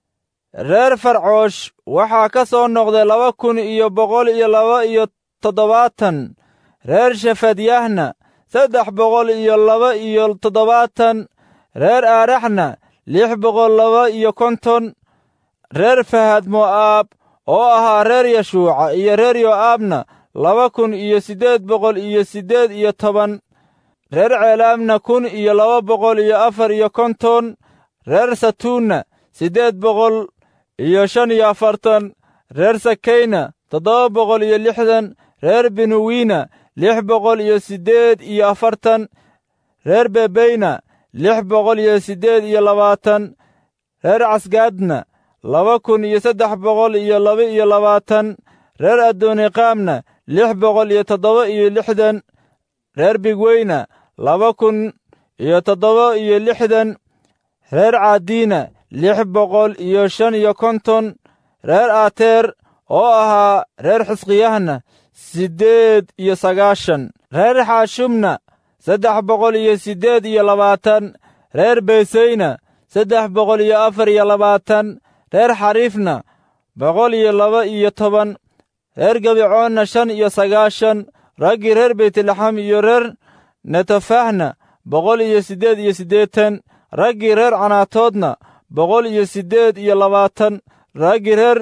reer farcoosh waxaa ka soo noqday laba kun iyo boqol iyo laba iyo toddobaatan reer shefadyaahna saddex boqol iyo laba iyo toddobaatan reer aaraxna lix boqol laba iyo konton reer fahad mo'aab oo ahaa reer yashuuca iyo reer yo'aabna laba kun iyo siddeed boqol iyo siddeed iyo toban reer ceelaamna kun iyo laba boqol iyo afar iyo konton reer satuunna siddeed boqol iyo shan iyo afartan reer sakayna toddoba boqol iyo lixdan reer binuwiina lix boqol iyo siddeed iyo afartan reer bebeyna lix boqol iyo siddeed iyo labaatan reer casgaadna laba kun iyo saddex boqol iyo laba iyo labaatan reer adoniqaamna lix boqol iyo toddoba iyo lixdan reer bigweyna laba kun iyo toddoba iyo lixdan reer caadiina lix boqol iyo shan iyo konton reer ateer oo ahaa reer xisqiyahna siddeed iyo sagaashan reer xaashumna saddex boqol iyo siddeed iyo labaatan reer beyseyna saddex boqol iyo afar iyo labaatan reer xariifna boqol iyo laba iyo toban reer gabicoonna shan iyo sagaashan raggii reer beytlaxam iyo reer netofahna boqol iyo siddeed iyo siddeetan raggii reer canaatoodna boqol iyo siddeed iyo labaatan raggii reer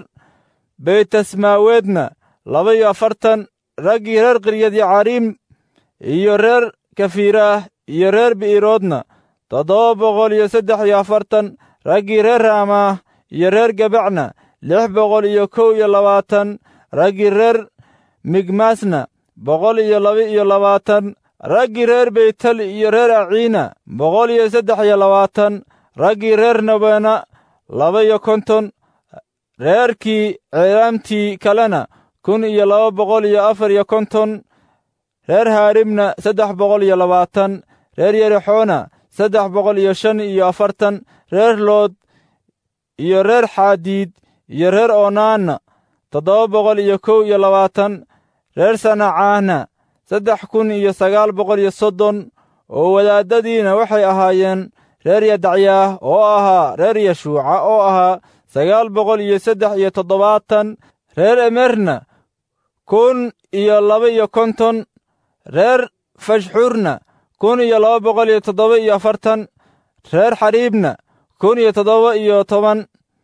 beytasmaaweedna laba iyo afartan raggii reer qiryadyacarim iyo reer kafiiraah iyo reer bi'iroodna toddoba boqol iyo saddex iyo afartan raggii reer raamaah iyo reer gabacna lix boqol iyo kow iyo labaatan raggii reer migmaasna boqol iyo laba iyo labaatan raggii reer beytel iyo reer aciina boqol iyo saddex iyo labaatan raggii reer nabena laba iyo konton reerkii ceelaamtii kalena kun iyo laba boqol iyo afar iyo konton reer haarimna saddex boqol iyo labaatan reer yerexoona saddex boqol iyo shan iyo afartan reer lood iyo reer xaadiid iyo reer oonaanna toddoba boqol iyo kow iyo labaatan reer sanacaahna saddex kun iyo sagaal boqol iyo soddon oo wadaaddadiina waxay ahaayeen reer yadacyaah oo ahaa reer yashuuca oo ahaa sagaal boqol iyo saddex iyo toddobaatan reer emerna kun iyo laba iyo konton reer fashxurna kun iyo laba boqol iyo toddoba iyo afartan reer xariibna kun iyo toddoba iyo toban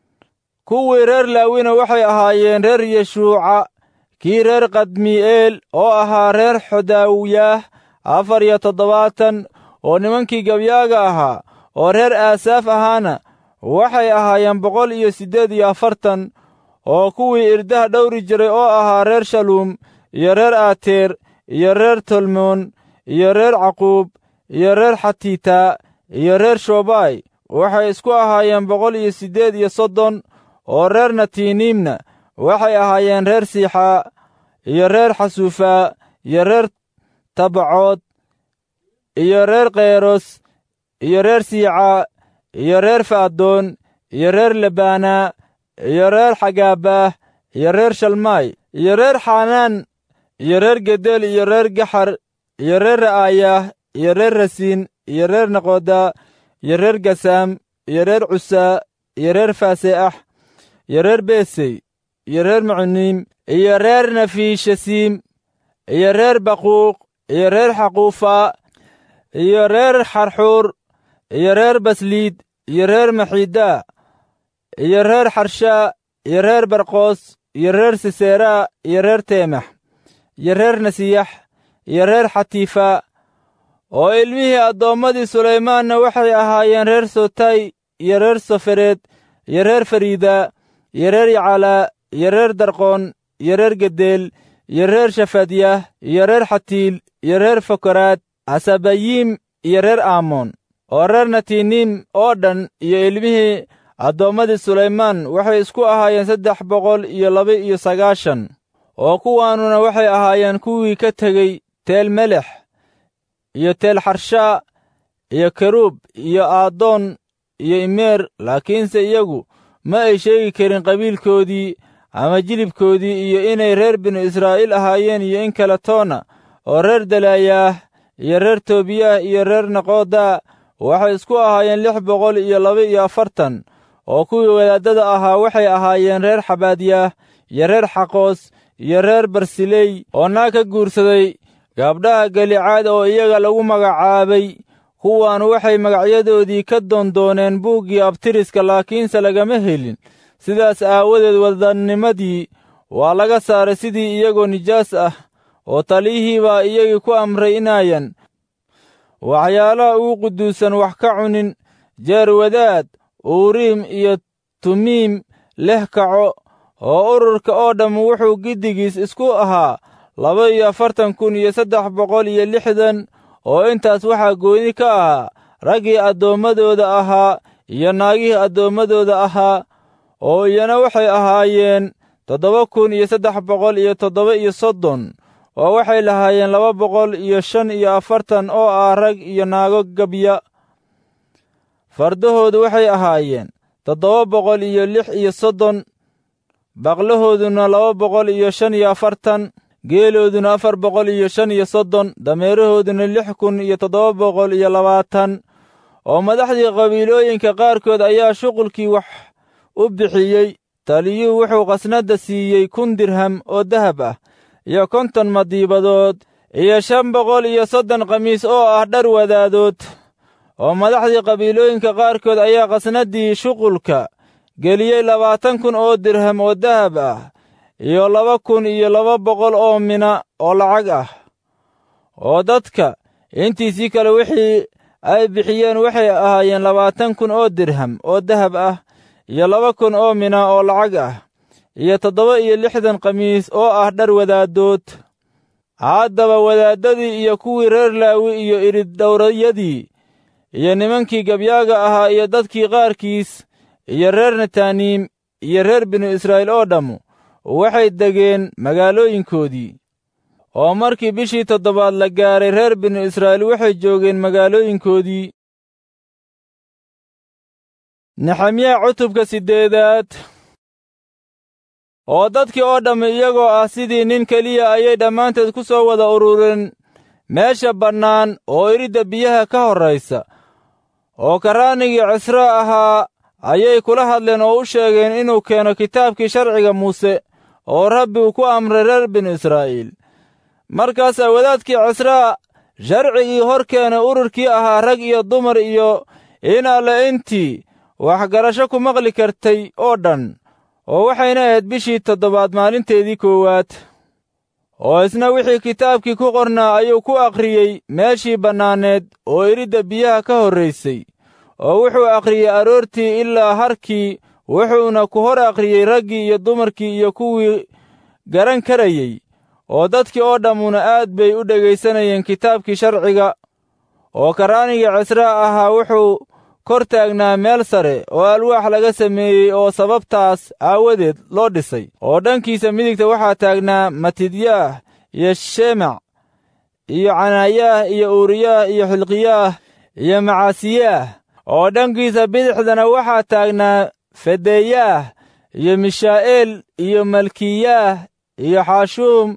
kuwii reer laawina waxay ahaayeen reer yeshuuca kii reer kadmi'eel oo ahaa reer xodaawiyaah afar iyo toddobaatan oo nimankii gabyaaga ahaa oo reer aasaaf ahaana waxay ahaayeen boqol iyo siddeed iyo afartan oo kuwii irdaha dhowri jiray oo ahaa reer shaluum iyo reer aateer iyo reer tolmoon iyo reer caquub iyo reer xatiitaa iyo reer shobaay waxay isku ahaayeen boqol iyo siddeed iyo soddon oo reer natiiniimna waxay ahaayeen reer siixaa iyo reer xasuufaa iyo reer tabacood iyo reer kheyros iyo reer siicaa iyo reer faadoon iyo reer lebaanaa iyo reer xagaabaah iyo reer shalmaay iyo reer xanaan iyo reer gedel iyo reer gaxar iyo reer ra'aayaah iyo reer rasiin iyo reer naqoda iyo reer gasaam iyo reer cusaa iyo reer faaseax iyo reer besey iyo reer mucuniim iyo reer nafiishasiim iyo reer baquuq iyo reer xaquufa iyo reer xarxuur iyo reer basliid iyo reer maxidaa iyo reer xarshaa iyo reer barqoos iyo reer siseraa iyo reer teemax iyo reer nasiyax iyo reer xatiifa oo ilmihii addoommadii sulaymaanna waxay ahaayeen reer sotay iyo reer sofereed iyo reer fariida iyo reer yacalaa iyo reer darqoon iyo reer gedeel iyo reer shafadyah iyo reer xatiil iyo reer fokaraad xasabayiim iyo reer aamoon oo reer natiiniim oo dhan iyo ilmihii addoommadii sulaymaan waxay isku ahaayeen saddex boqol iyo laba iyo sagaashan oo kuwaanuna waxay ahaayeen kuwii ka tegey teel melex iyo teel xarshaa iyo keruub iyo aadoon iyo imeer laakiinse iyagu ma ay sheegi karin qabiilkoodii ama jilibkoodii iyo inay reer binu israa'iil ahaayeen iyo in kale toona oo reer dalaayaah iyo reer toobiyaah iyo reer naqoodaa waxay isku ahaayeen lix boqol iyo laba iyo afartan oo kuwii wadaaddada ahaa waxay ahaayeen reer xabaadyaah iyo reer xaqoos iyo reer barsiley oo naag ka guursaday gaabdhaha galicaad oo iyaga lagu magacaabay kuwaan waxay magacyadoodii ka doondooneen buuggii abtiriska laakiinse lagama helin sidaas aawadeed wadannimadii waa laga saaray sidii iyagoo nijaas ah oo taliyihii baa iyagii ku amray inaayan waxyaalaha ugu quduusan wax ka cunin jeer wadaad uuriim iyo tumiim leh kaco oo ururka oo dhamm wuxuu giddigiis isku ahaa laba iyo afartan kun iyo saddex boqol iyo lixdan oo intaas waxaa gooni ka ahaa raggii addoommadooda ahaa iyo naagihii addoommadooda ahaa oo iyana waxay ahaayeen toddoba kun iyo saddex boqol iyo toddoba iyo soddon oo waxay lahaayeen laba boqol iyo shan iyo afartan oo ah rag iyo naago gabya fardahoodu waxay ahaayeen toddoba boqol iyo lix iyo soddon baqlahooduna laba boqol iyo shan iyo afartan geelooduna afar boqol iyo shan iyo soddon dameerahooduna lix kun iyo toddoba boqol iyo labaatan oo madaxdii qabiilooyinka qaarkood ayaa shuqulkii wax u bixiyey taliyuu wuxuu khasnadda siiyey kun dirham oo dahab ah iyo konton madiibadood iyo shan boqol iyo soddon khamiis oo ah dhar wadaadood oo madaxdii qabiilooyinka qaarkood ayaa khasnaddii shuqulka geliyey labaatan kun oo dirham oo dahab ah iyo laba kun iyo laba boqol oo mina oo lacag ah oo dadka intiisii kale wixii ay bixiyeen waxay ahaayeen labaatan kun oo dirham oo dahab ah iyo laba kun oo mina oo lacag ah iyo toddoba iyo lixdan khamiis oo ah dhar wadaadood haddaba wadaaddadii iyo kuwii reer laawi iyo iridhowrayadii iyo nimankii gabyaaga ahaa iyo dadkii qaarkiis iyo reer netaniim iyo reer binu israa'iil oo dhammu waxay degeen magaalooyinkoodii oo markii bishii toddobaad la gaaray reer binu israa'iil waxay joogeen magaalooyinkoodii nexemyaa cutubka siddeedaad oo dadkii oo dhammi iyagoo ah sidii nin keliya ayay dhammaanteed ku soo wada urureen meesha bannaan oo iridda biyaha ka horraysa oo karraanigii cisraa ahaa ayay kula hadleen oo u sheegeen inuu keeno kitaabkii sharciga muuse oo rabbi uu ku amray reer binu israa'iil markaasaa wadaadkii cisraa sharcigii hor keenay ururkii ahaa rag iyo dumar iyo in alle intii waxgarasho ku maqli kartay oo dhan oo waxayna ahayd bishii toddobaad maalinteedii koowaad oo isna wixii kitaabkii ku qornaa ayuu ku akhriyey meeshii bannaaneed oo iridda biyaha ka horraysay oo wuxuu akhriyey aroortii ilaa harkii wuxuuna ku hor akhriyey raggii iyo dumarkii iyo kuwii garan karayey oo dadkii oo dhammuna aad bay u dhegaysanayeen kitaabkii sharciga oo karraanigii cisraa ahaa wuxuu kor taagnaa meel sare oo alwaax laga sameeyey oo sababtaas aawadeed loo dhisay oo dhankiisa midigta waxaa taagnaa matidyaah iyo shemac iyo canaayaah iyo uuriyaah iyo xilqiyaah iyo macaasiyaah oo dhankiisa bidixdana waxaa taagnaa fedeeyaah iyo mishaa'eel iyo malkiyaah iyo xaashuum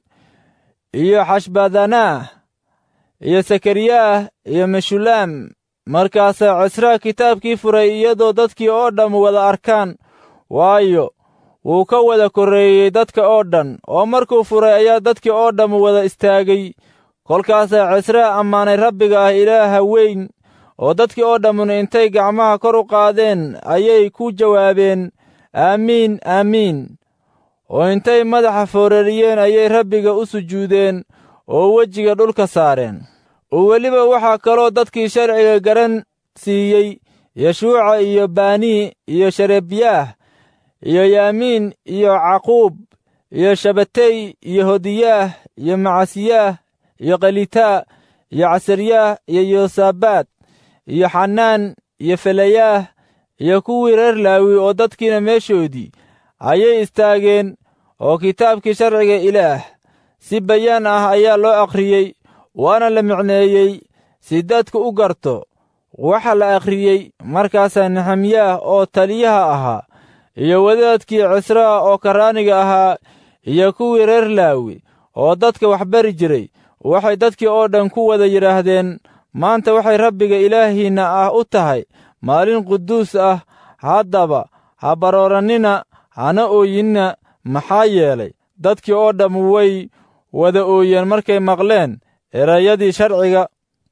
iyo xashbadanaah iyo sakariyaah iyo meshulaam markaasaa cisraa kitaabkii furay iyadoo dadkii oo dhamm wada arkaan waayo wuu ka wada korreeyey dadka oo dhan oo markuu furay ayaa dadkii oo dhamm wada istaagay kolkaasaa cisraa ammaanay rabbiga ah ilaaha weyn oo dadkii oo dhammuna intay gacmaha kor u qaadeen ayay ku jawaabeen aamiin aamiin oo intay madaxa foorariyeen ayay rabbiga u sujuudeen oo wejiga dhulka saareen oo weliba waxaa kaloo dadkii sharciga garan siiyey yeshuuca iyo baanii iyo sharebyaah iyo yaamiin iyo caquub iyo shabatey iyo hodiyaah iyo macasiyaah iyo khalitaa iyo casaryaah iyo yosabaad iyo xanaan iyo felayaah iyo kuwii reer laawi oo dadkiina meeshoodii ayay istaageen oo kitaabkii sharciga ilaah si bayaan ah ayaa loo akhriyey waana la micneeyey si dadku u garto waxa la akhriyey markaasaa nexemyaah oo taliyaha ahaa iyo wadaadkii cisraa oo karraaniga ahaa iyo kuwii reer laawi oo dadka wax bari jiray waxay dadkii oo dhan ku wada yidhaahdeen maanta waxay rabbiga ilaahiinna ah u tahay maalin quduus ah haddaba ha baroorannina hana ooyinna maxaa yeelay dadkii oo dhamm way wada ooyeen markay maqleen erayadii sharciga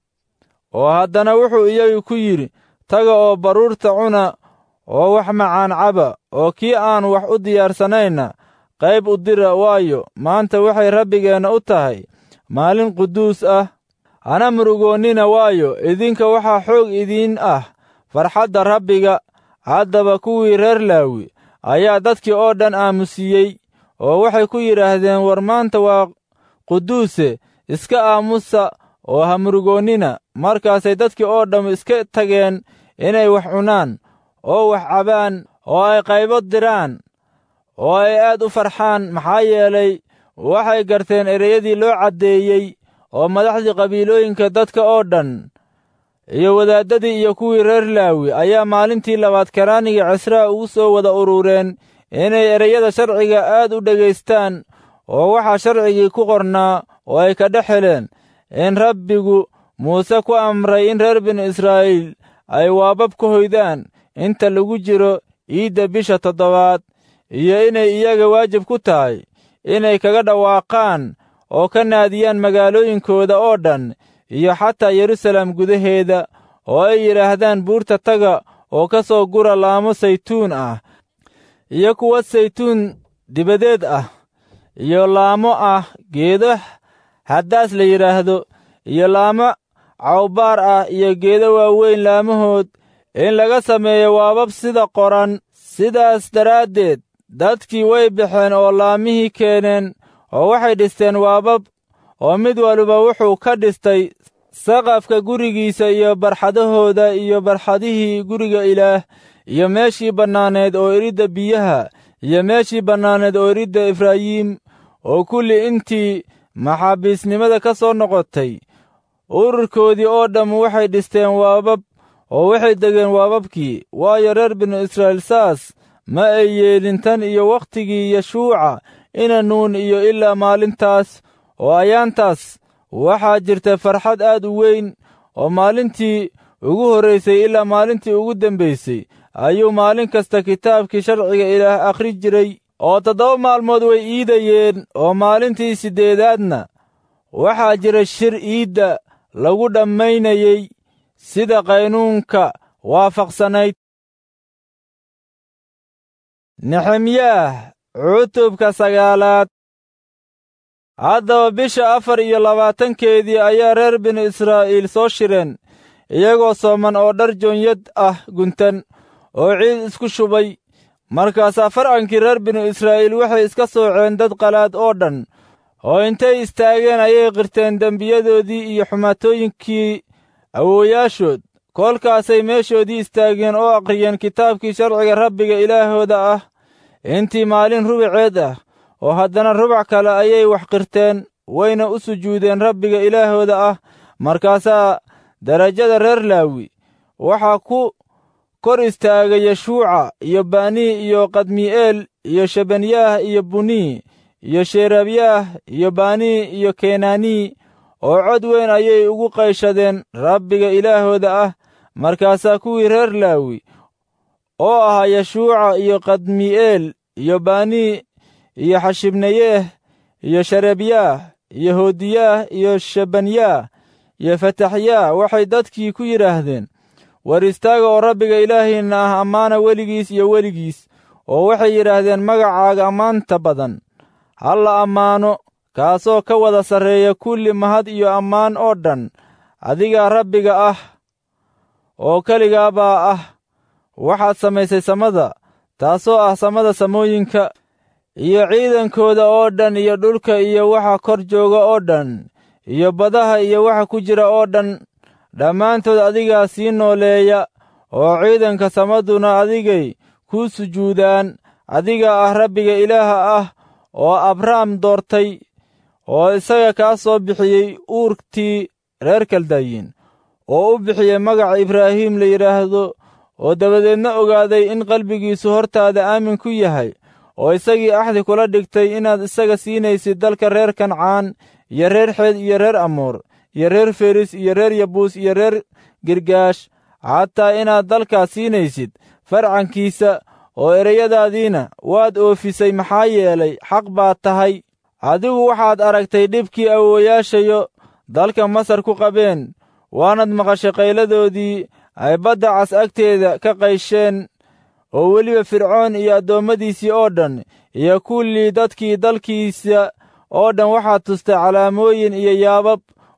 oo haddana wuxuu iyagu ku yidhi taga oo baruurta cuna oo wax macaan caba oo kii aan wax u diyaarsanayna qayb u dira waayo maanta waxay rabbigeenna u tahay maalin quduus ah hana murugoonnina waayo idinka waxaa xoog idiin ah farxadda rabbiga haddaba kuwii reer laawi ayaa dadkii oo dhan aamusiyey oo waxay ku yidhaahdeen war maanta waa quduuse iska aamusa oo ha murugoonnina markaasay dadkii oo dhamm iska tageen inay wax cunaan oo wax cabaan oo ay qaybo diraan oo ay aad u farxaan maxaa yeelay waxay garteen ereyadii loo caddeeyey oo madaxdii qabiilooyinka dadka oo dhan iyo wadaaddadii iyo kuwii reer laawi ayaa maalintii labaad karaaniga cisraa ugu soo wada urureen inay ereyada sharciga aad u dhegaystaan oo waxaa sharcigii ku qornaa oo ay ka dhex heleen in rabbigu muuse ku amray in reer binu israa'iil ay waabab ka hoydaan inta lagu jiro iidda bisha toddobaad iyo inay iyaga waajib ku tahay inay kaga dhawaaqaan oo ka naadiyaan magaalooyinkooda oo dhan iyo xataa yerusalem gudaheeda oo ay yidhaahdaan buurta taga oo ka soo gura laamo saytuun ah iyo kuwa saytuun dibadeed ah iyo laamo ah geedo haddaas la yidhaahdo iyo laamo cawbaar ah iyo geedo waaweyn laamahood in laga sameeyo waabab sida qoran sidaas daraaddeed dadkii way baxeen oo laamihii keeneen oo waxay dhisteen waabab oo mid waliba wuxuu ka dhistay saqafka gurigiisa iyo barxadahooda iyo barxadihii guriga ilaah iyo meeshii bannaaneed oo iridda biyaha iyo meeshii bannaaneed oo iridda efraayiim oo kulli intii maxaabiisnimada ka soo noqotay ururkoodii oo dhamm waxay dhisteen waabab oo waxay degeen waababkii waayo reer binu israa'iil saas ma ay yeelin tan iyo wakhtigii yeshuuca ina nuun iyo ilaa maalintaas oo ayaantaas waxaa jirta farxad aad u weyn oo maalintii ugu horraysay ilaa maalintii ugu dembaysay ayuu maalin kasta kitaabkii sharciga ilaah akhri jiray oo toddoba maalmood way iidayeen oo maalintii siddeedaadna waxaa jira shir iidda lagu dhammaynayey sida qaynuunka waafaqsanayd nexemyaah cutubka sagaalaad haddaba bisha afar iyo labaatankeedii ayaa reer binu israa'iil soo shireen iyagoo sooman oo dhar joonyad ah guntan oo ciid isku shubay markaasaa farcankii reer binu israa'iil waxay iska sooceen dad qalaad oo dhan oo intay istaageen ayay qirteen dembiyadoodii iyo xumaatooyinkii awoowayaashood kolkaasay meeshoodii istaageen oo akhriyeen kitaabkii sharciga rabbiga ilaahooda ah intii maalin rubaceed ah oo haddana rubac kale ayay wax qirteen wayna u sujuudeen rabbiga ilaahooda ah markaasaa darajada reer laawi waxaa ku kor istaagay yeshuuca iyo banii iyo kadmi'eel iyo shebanyaah iyo bunii iyo sheerabyaah iyo banii iyo kenanii oo cod weyn ayay ugu qayshadeen rabbiga ilaahooda ah markaasaa kuwii reer laawi oo ahaa yeshuuca iyo kadmi'eel iyo banii iyo xashibnayeeh iyo sharebyaah iyo hoodiyaah iyo shebanyaah iyo fataxyaah waxay dadkii ku yidhaahdeen war istaaga oo rabbiga ilaahiinna ah ammaana weligiis iyo weligiis oo waxay yidhaahdeen magacaaga ammaanta badan ha la ammaano kaasoo ka wada sarreeya kulli mahad iyo ammaan oo dhan adigaa rabbiga ah oo keligaabaa ah waxaad samaysay samada taasoo ah samada samooyinka iyo ciidankooda oo dhan iyo dhulka iyo waxa kor jooga oo dhan iyo badaha iyo waxa ku jira oo dhan dhammaantood adigaa sii nooleeya oo ciidanka samaduna adigay kuu sujuudaan adigaa ah rabbiga ilaaha ah oo abrahm doortay oo isaga kaa soo bixiyey uurtii reer kaldayin oo u bixiyey magaca ibraahim la yidhaahdo oo dabadeedna ogaaday in qalbigiisu hortaada aamin ku yahay oo isagii axdi kula dhigtay inaad isaga siinaysid dalka reer kancaan iyo reer xeed iyo reer amuur iyo reer feris iyo reer yabuus iyo reer girgaash xataa inaad dalkaas siinaysid farcankiisa oo ereyadaadiina waad oofisay maxaa yeelay xaq baad tahay adigu waxaad aragtay dhibkii awoowayaashayo dalka masar ku qabeen waanad maqashay qayladoodii ay badda cas agteeda ka qaysheen oo weliba fircoon iyo addoommadiisii oo dhan iyo kullii dadkii dalkiisa oo dhan waxaad tustay calaamooyin iyo yaabab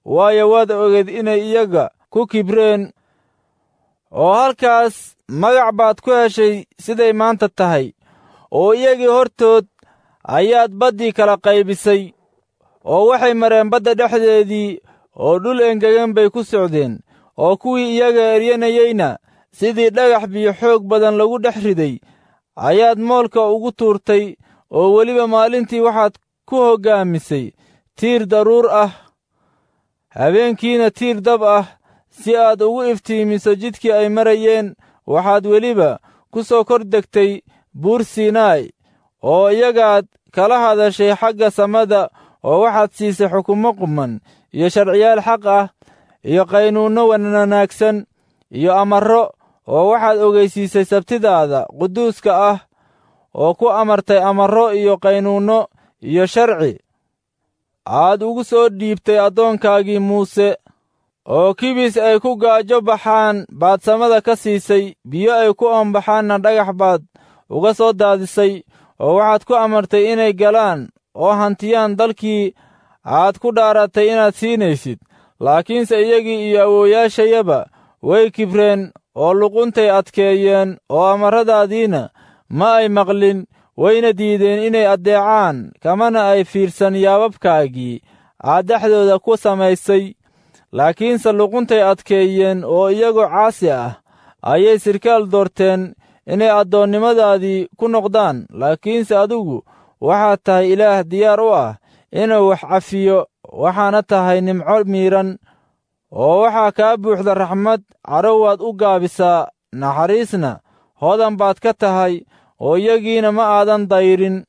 waayo waad ogeed inay iyaga ku kibreen oo halkaas magac baad ku heshay siday maanta tahay oo iyagii hortood ayaad baddii kala qaybisay oo waxay mareen badda dhexdeedii oo dhul engegan bay ku socdeen oo kuwii iyaga eryanayeyna sidii dhagax biyo xoog badan lagu dhex riday ayaad moolka ugu tuurtay oo weliba maalintii waxaad ku hoggaamisay tiir daruur ah habeenkiina tiir dab ah si aad ugu iftiimiso jidkii ay marayeen waxaad weliba ku soo kor degtay buur siinaay oo iyagaad kala hadashay xagga samada oo waxaad siisay xukumo quman iyo sharciyaal xaq ah iyo qaynuunno wanaagsan iyo amarro oo waxaad ogeysiisay sabtidaada quduuska ah oo ku amartay amarro iyo qaynuunno iyo sharci aad ugu soo dhiibtay addoonkaagii muuse oo kibis ay ku gaajo baxaan baad samada ka siisay biyo ay ku oombaxaanna dhagax baad uga soo daadisay oo waxaad ku amartay inay galaan oo hantiyaan dalkii aad ku dhaaratay inaad siinaysid laakiinse iyagii iyo awoowayaashayaba way kibreen oo luquntay adkeeyeen oo amarradaadiina ma ay maqlin wayna diideen inay addeecaan kamana ay fiirsan yaababkaagii aad dhexdooda ku samaysay laakiinse luquntay adkeeyeen oo iyagoo caasi ah ayay sirkaal doorteen inay addoonnimadaadii ku noqdaan laakiinse adigu waxaad tahay ilaah diyaar u ah inuu wax cafiyo waxaana tahay nimco miidhan oo waxaa kaa buuxda raxmad cadhow waad u gaabisaa naxariisna hodan baad ka tahay oo iyagiina ma aadan dayrin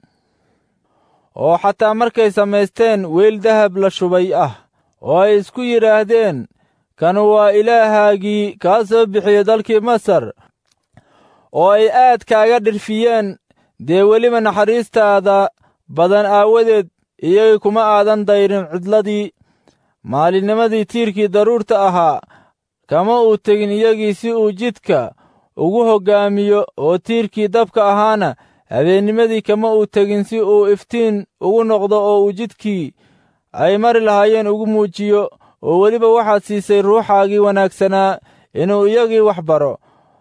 oo xataa markay samaysteen weyl dahab la shubay ah oo ay isku yidhaahdeen kanu waa ilaahaagii kaa soo bixiyey dalkii masar oo ay aad kaaga dhirfiyeen dee weliba naxariistaada badan aawadeed iyagii kuma aadan dayrin cidladii maalinnimadii tiirkii daruurta ahaa kama uu tegin iyagii si uu jidka ugu hoggaamiyo oo tiirkii dabka ahaana habeennimadii kama uu tegin si uu iftiin ugu noqdo oo uu jidkii ay mari lahaayeen ugu muujiyo oo weliba waxaad siisay ruuxaagii wanaagsanaa inuu iyagii wax baro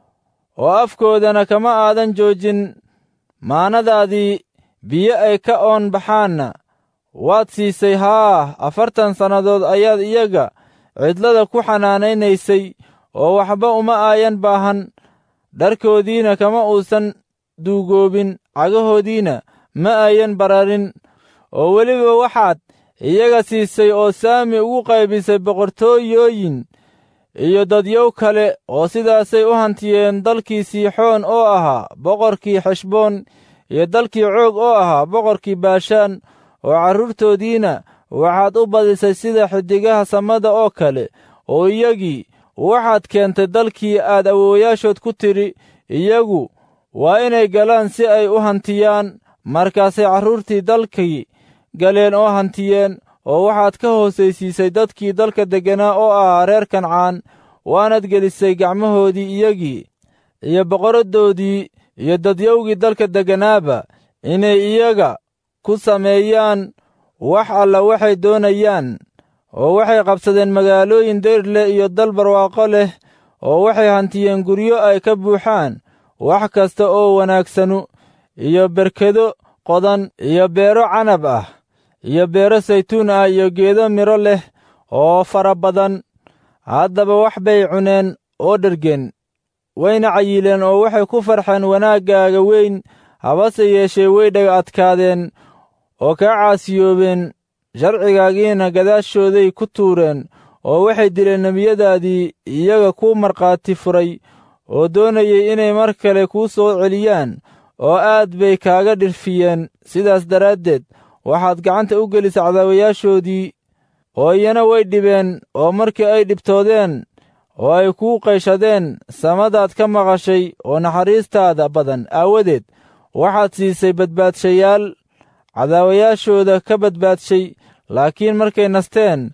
oo afkoodana kama aadan joojin maanadaadii biyo ay ka oon baxaanna waad siisay haa afartan sannadood ayaad iyaga cidlada ku xanaanaynaysay oo waxba uma aayan baahan dharkoodiina kama uusan duugoobin cagahoodiina ma ayan bararin oo weliba waxaad iyaga siisay oo saami ugu qaybisay boqortooyooyin iyo dadyow kale oo sidaasay u hantiyeen dalkii siixoon oo ahaa boqorkii xeshboon iyo dalkii coog oo ahaa boqorkii baashaan oo carruurtoodiina waxaad u badisay sida xiddigaha samada oo kale oo iyagii waxaad keentay dalkii aad awoowayaashood ku tidhi iyagu waa inay galaan si ay u hantiyaan markaasay carruurtii dalkii galeen oo hantiyeen oo waxaad ka hoosaysiisay dadkii dalka degganaa oo ahaa reer kancaan waanad gelisay gacmahoodii iyagii iyo boqoraddoodii iyo dadyowgii dalka degganaaba inay iyaga ku sameeyaan wax alla waxay doonayaan oo waxay qabsadeen magaalooyin dayr leh iyo dal barwaaqo leh oo waxay hantiyeen guryo ay ka buuxaan wax kasta oo wanaagsanu iyo berkedo qodan iyo beero canab ah iyo beero saytuun ah iyo geedo midho leh oo fara badan haddaba wax bay cuneen oo dhergen wayna cayileen oo waxay ku farxeen wanaaggaaga weyn habase yeeshee way dhaga adkaadeen oo kaa caasiyoobeen sharcigaagiina gadaashooday ku tuureen oo waxay dileen nebiyadaadii iyaga ku markhaati furay oo doonayay inay mar kale kuu soo celiyaan oo aad bay kaaga dhirfiyeen sidaas daraaddeed waxaad gacanta u gelisay cadaawayaashoodii oo iyana way dhibeen oo markii ay dhibtoodeen oo ay kuu qayshadeen samadaad ka maqashay oo naxariistaada badan aawadeed waxaad siisay badbaadshayaal cadaawayaashooda ka badbaadshay laakiin markay nasteen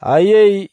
ayay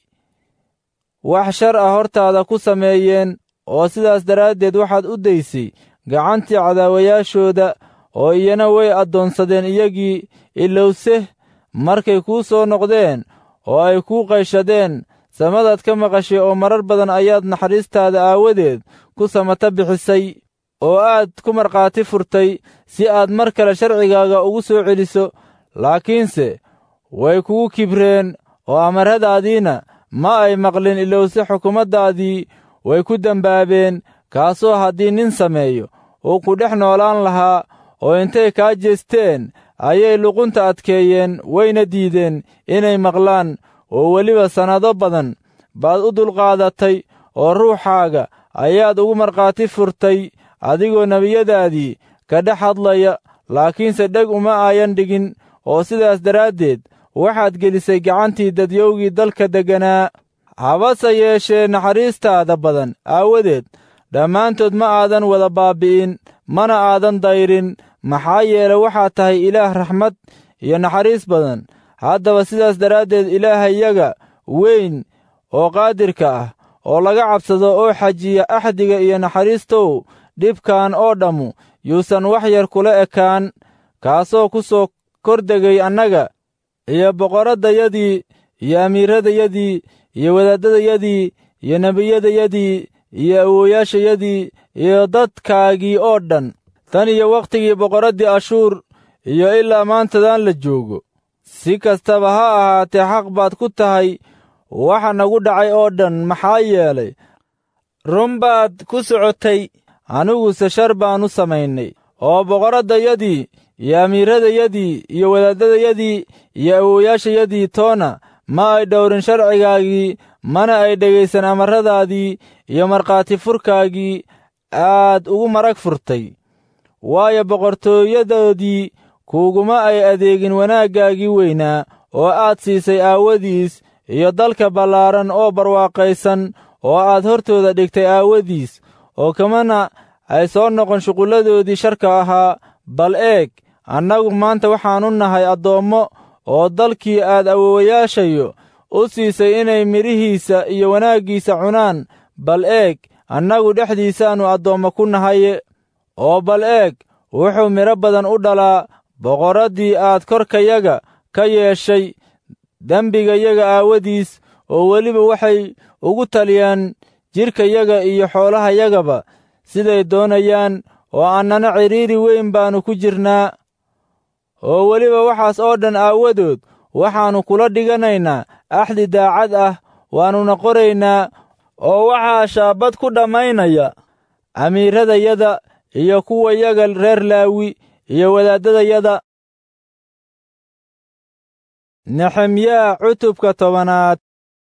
wax shar ah hortaada ku sameeyeen oo sidaas daraaddeed waxaad u daysay gacantii cadaawayaashooda oo iyana way addoonsadeen iyagii ilowse markay kuu soo noqdeen oo ay kuu qayshadeen samadaad ka maqashay oo marar badan ayaad naxariistaada aawadeed ku samata bixisay oo aad ku markhaati furtay si aad mar kale sharcigaaga ugu soo celiso laakiinse way kugu kibreen oo amarradaadiina ma ay maqlin ilowse xukumaddaadii way ku dembaabeen kaasoo haddii nin sameeyo uu ku dhex noolaan lahaa oo intay kaa jeesteen ayay luqunta adkeeyeen wayna diideen inay maqlaan oo weliba sannado badan baad u dulqaadatay oo ruuxaaga ayaad ugu markhaati furtay adigoo nebiyadaadii ka dhex hadlaya laakiinse dheg uma ayan dhigin oo sidaas daraaddeed waxaad gelisay gacantii dadyowgii dalka degganaa habase yeeshee naxariistaada badan aawadeed dhammaantood ma aadan wada baabbi'in mana aadan dayrin maxaa yeele waxaad tahay ilaah raxmad iyo naxariis badan haddaba sidaas daraaddeed ilaahayaga weyn oo qaadirka ah oo laga cabsado oo xajiya axdiga iyo naxariistow dhibkan oo dhammu yuusan wax yar kula ekaan kaasoo ku soo kordegay annaga iyo boqorraddayadii iyo amiiradayadii iyo wadaaddadayadii iyo nebiyadayadii iyo awooyaashayadii iyo dadkaagii oo dhan tan iyo wakhtigii boqorraddii ashuur iyo ilaa maantadan la joogo si kastaba ha ahaatee xaq baad ku tahay waxa nagu dhacay oo dhan maxaa yeelay run baad ku socotay aniguse shar baannu samaynay oo boqorraddayadii iyo amiiradayadii iyo wadaaddadayadii iyo awooyaashayadii toona ma ay dhowrin sharcigaagii mana ay dhegaysan amarradaadii iyo markhaati furkaagii aad ugu marag furtay waayo boqortooyadoodii kuuguma ay adeegin wanaaggaagii weynaa oo aad siisay aawadiis iyo dalka ballaaran oo barwaaqaysan oo aad hortooda dhigtay aawadiis oo kamana ay soo noqon shuqulladoodii sharka ahaa bal eeg annagu maanta waxaannu nahay addoommo oo dalkii aad awoowayaashayo u siisay inay midhihiisa iyo wanaaggiisa cunaan bal eeg annagu dhexdiisaannu addoommo ku nahaye oo bal eeg wuxuu midho badan u dhalaa boqorraddii aad korkayaga ka yeeshay dembigayaga aawadiis oo weliba waxay ugu taliyaan jidhkayaga iyo xoolahayagaba siday doonayaan oo annana cidhiiri weyn baannu ku jirnaa oo weliba waxaas oo dhan aawadood waxaannu kula dhiganaynaa axdi daacad ah waannuna qoraynaa oo waxaa shaabad ku dhammaynaya amiiradayada iyo kuwayaga reer laawi iyo wadaaddadayada nexemyaa cutubka tobanaad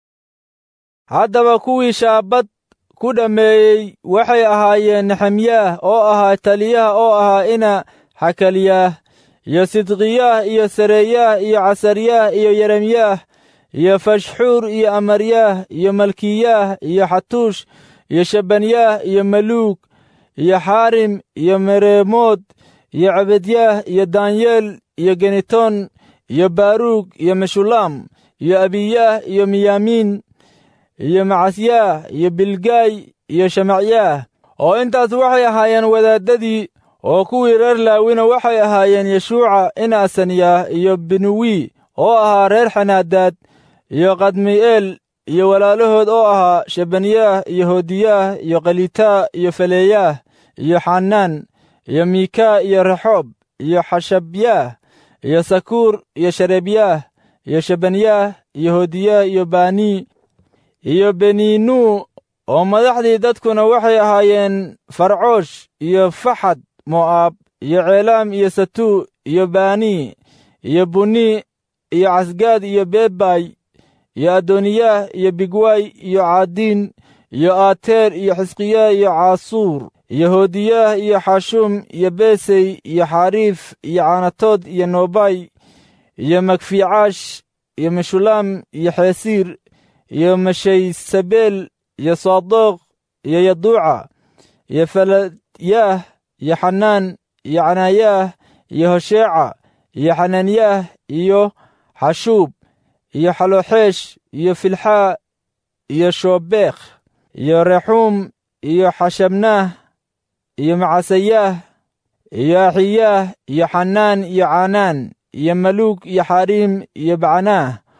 haddaba kuwii shaabad ku dhammeeyey waxay ahaayeen nexemyaah oo ahaa taliyaha oo ahaa ina xakalyaah iyo sidqiyaah iyo sareeyaah iyo casaryaah iyo yeremyaah iyo fashxuur iyo amaryaah iyo malkiyaah iyo xatuush iyo shabanyaah iyo maluug iyo xaarim iyo mereemood iyo cabedyaah iyo daanyeel iyo genitoon iyo baaruug iyo meshulaam iyo abiyaah iyo miyaamiin iyo macasyaah iyo bilgaay iyo shamacyaah oo intaas waxay ahaayeen wadaaddadii oo kuwii reer laawina waxay ahaayeen yeshuuca ina asaniyaah iyo binuwi oo ahaa reer xanaadaad iyo kadmi'eel iyo walaalahood oo ahaa shabanyaah iyo hoodiyaah iyo khalitaa iyo faleeyaah iyo xanaan iyo miikaa iyo rexoob iyo xashabyaah iyo sakuur iyo shareebyaah iyo shabanyaah iyo hoodiyaah iyo banii iyo beniinuu oo madaxdii dadkuna waxay ahaayeen farcoosh iyo faxad mo'aab iyo ceelaam iyo satuu iyo banii iyo bunii iyo casgaad iyo beebay iyo adooniyaah iyo bigwaay iyo caadiin iyo aateer iyo xisqiyaah iyo caasuur iyo hoodiyaah iyo xashuum iyo beesey iyo xariif iyo caanatood iyo noobay iyo magfiicaash iyo meshulaam iyo xeesiir iyo mashaysabeel iyo saadoq iyo yaduuca iyo faladyaah iyo xanaan iyo canaayaah iyo hosheeca iyo xanaanyaah iyo xashuub iyo xalooxeesh iyo filxaa iyo shoobekh iyo rexuum iyo xashabnaah iyo macasayaah iyo axiyaah iyo xanaan iyo caanaan iyo maluug iyo xariim iyo bacnaah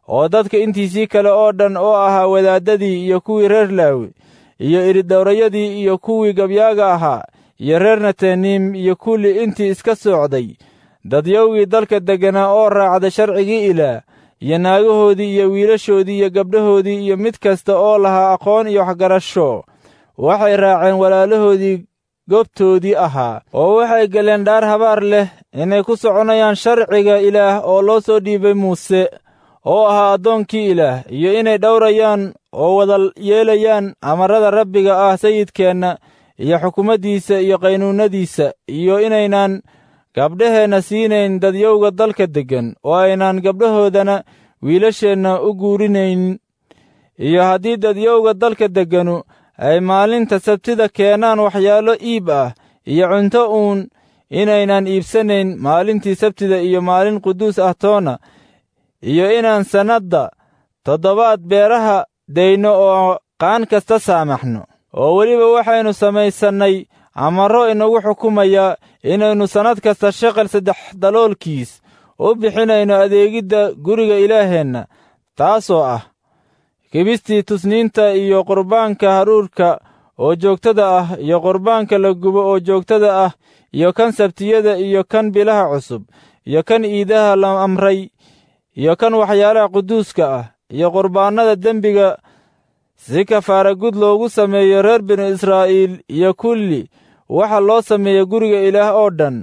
oo dadka intiisii kale oo dhan oo ahaa wadaaddadii iyo kuwii reer laawi iyo iridhowrayadii iyo kuwii gabyaaga ahaa iyo reer nataniim iyo kulli intii iska soocday dadyowgii dalka degganaa oo raacda sharcigii ilaah iyo naagahoodii iyo wiilashoodii iyo gabdhahoodii iyo mid kasta oo lahaa aqoon iyo waxgarasho waxay raaceen walaalahoodii goobtoodii ahaa oo waxay galeen dhaar habaar leh inay ku soconayaan sharciga ilaah oo loo soo dhiibay muuse oo ahaa addoonkii ilaah iyo inay dhowrayaan oo wada yeelayaan amarrada rabbiga ah sayidkeenna iyo xukumaddiisa iyo qaynuunnadiisa iyo inaynaan gabdhaheenna siinayn dadyowga dalka deggan oo aynaan gabdhahoodana wiilasheenna u guurinayn iyo haddii dadyowga dalka degganu ay maalinta sabtida keenaan waxyaalo iib ah iyo cunto uun inaynan iibsanayn maalintii sabtida iyo maalin quduus ah toona iyo inaan sannadda toddobaad beeraha dayno oo qaan kasta saamaxno oo weliba waxaynu samaysannay amarro inagu xukumaya inaynu sannad kasta shaqal saddex daloolkiis u bixinayno adeegidda guriga ilaaheenna taasoo ah kibistii tusniinta iyo qurbaanka haruurka oo joogtada ah iyo qurbaanka la gubo oo joogtada ah iyo kan sabtiyada iyo kan bilaha cusub iyo kan iidaha la amray iyo kan waxyaalaha quduuska ah iyo qurbaannada dembiga si kafaara gud loogu sameeyo reer binu israa'iil iyo kulli waxa loo sameeya guriga ilaah oo dhan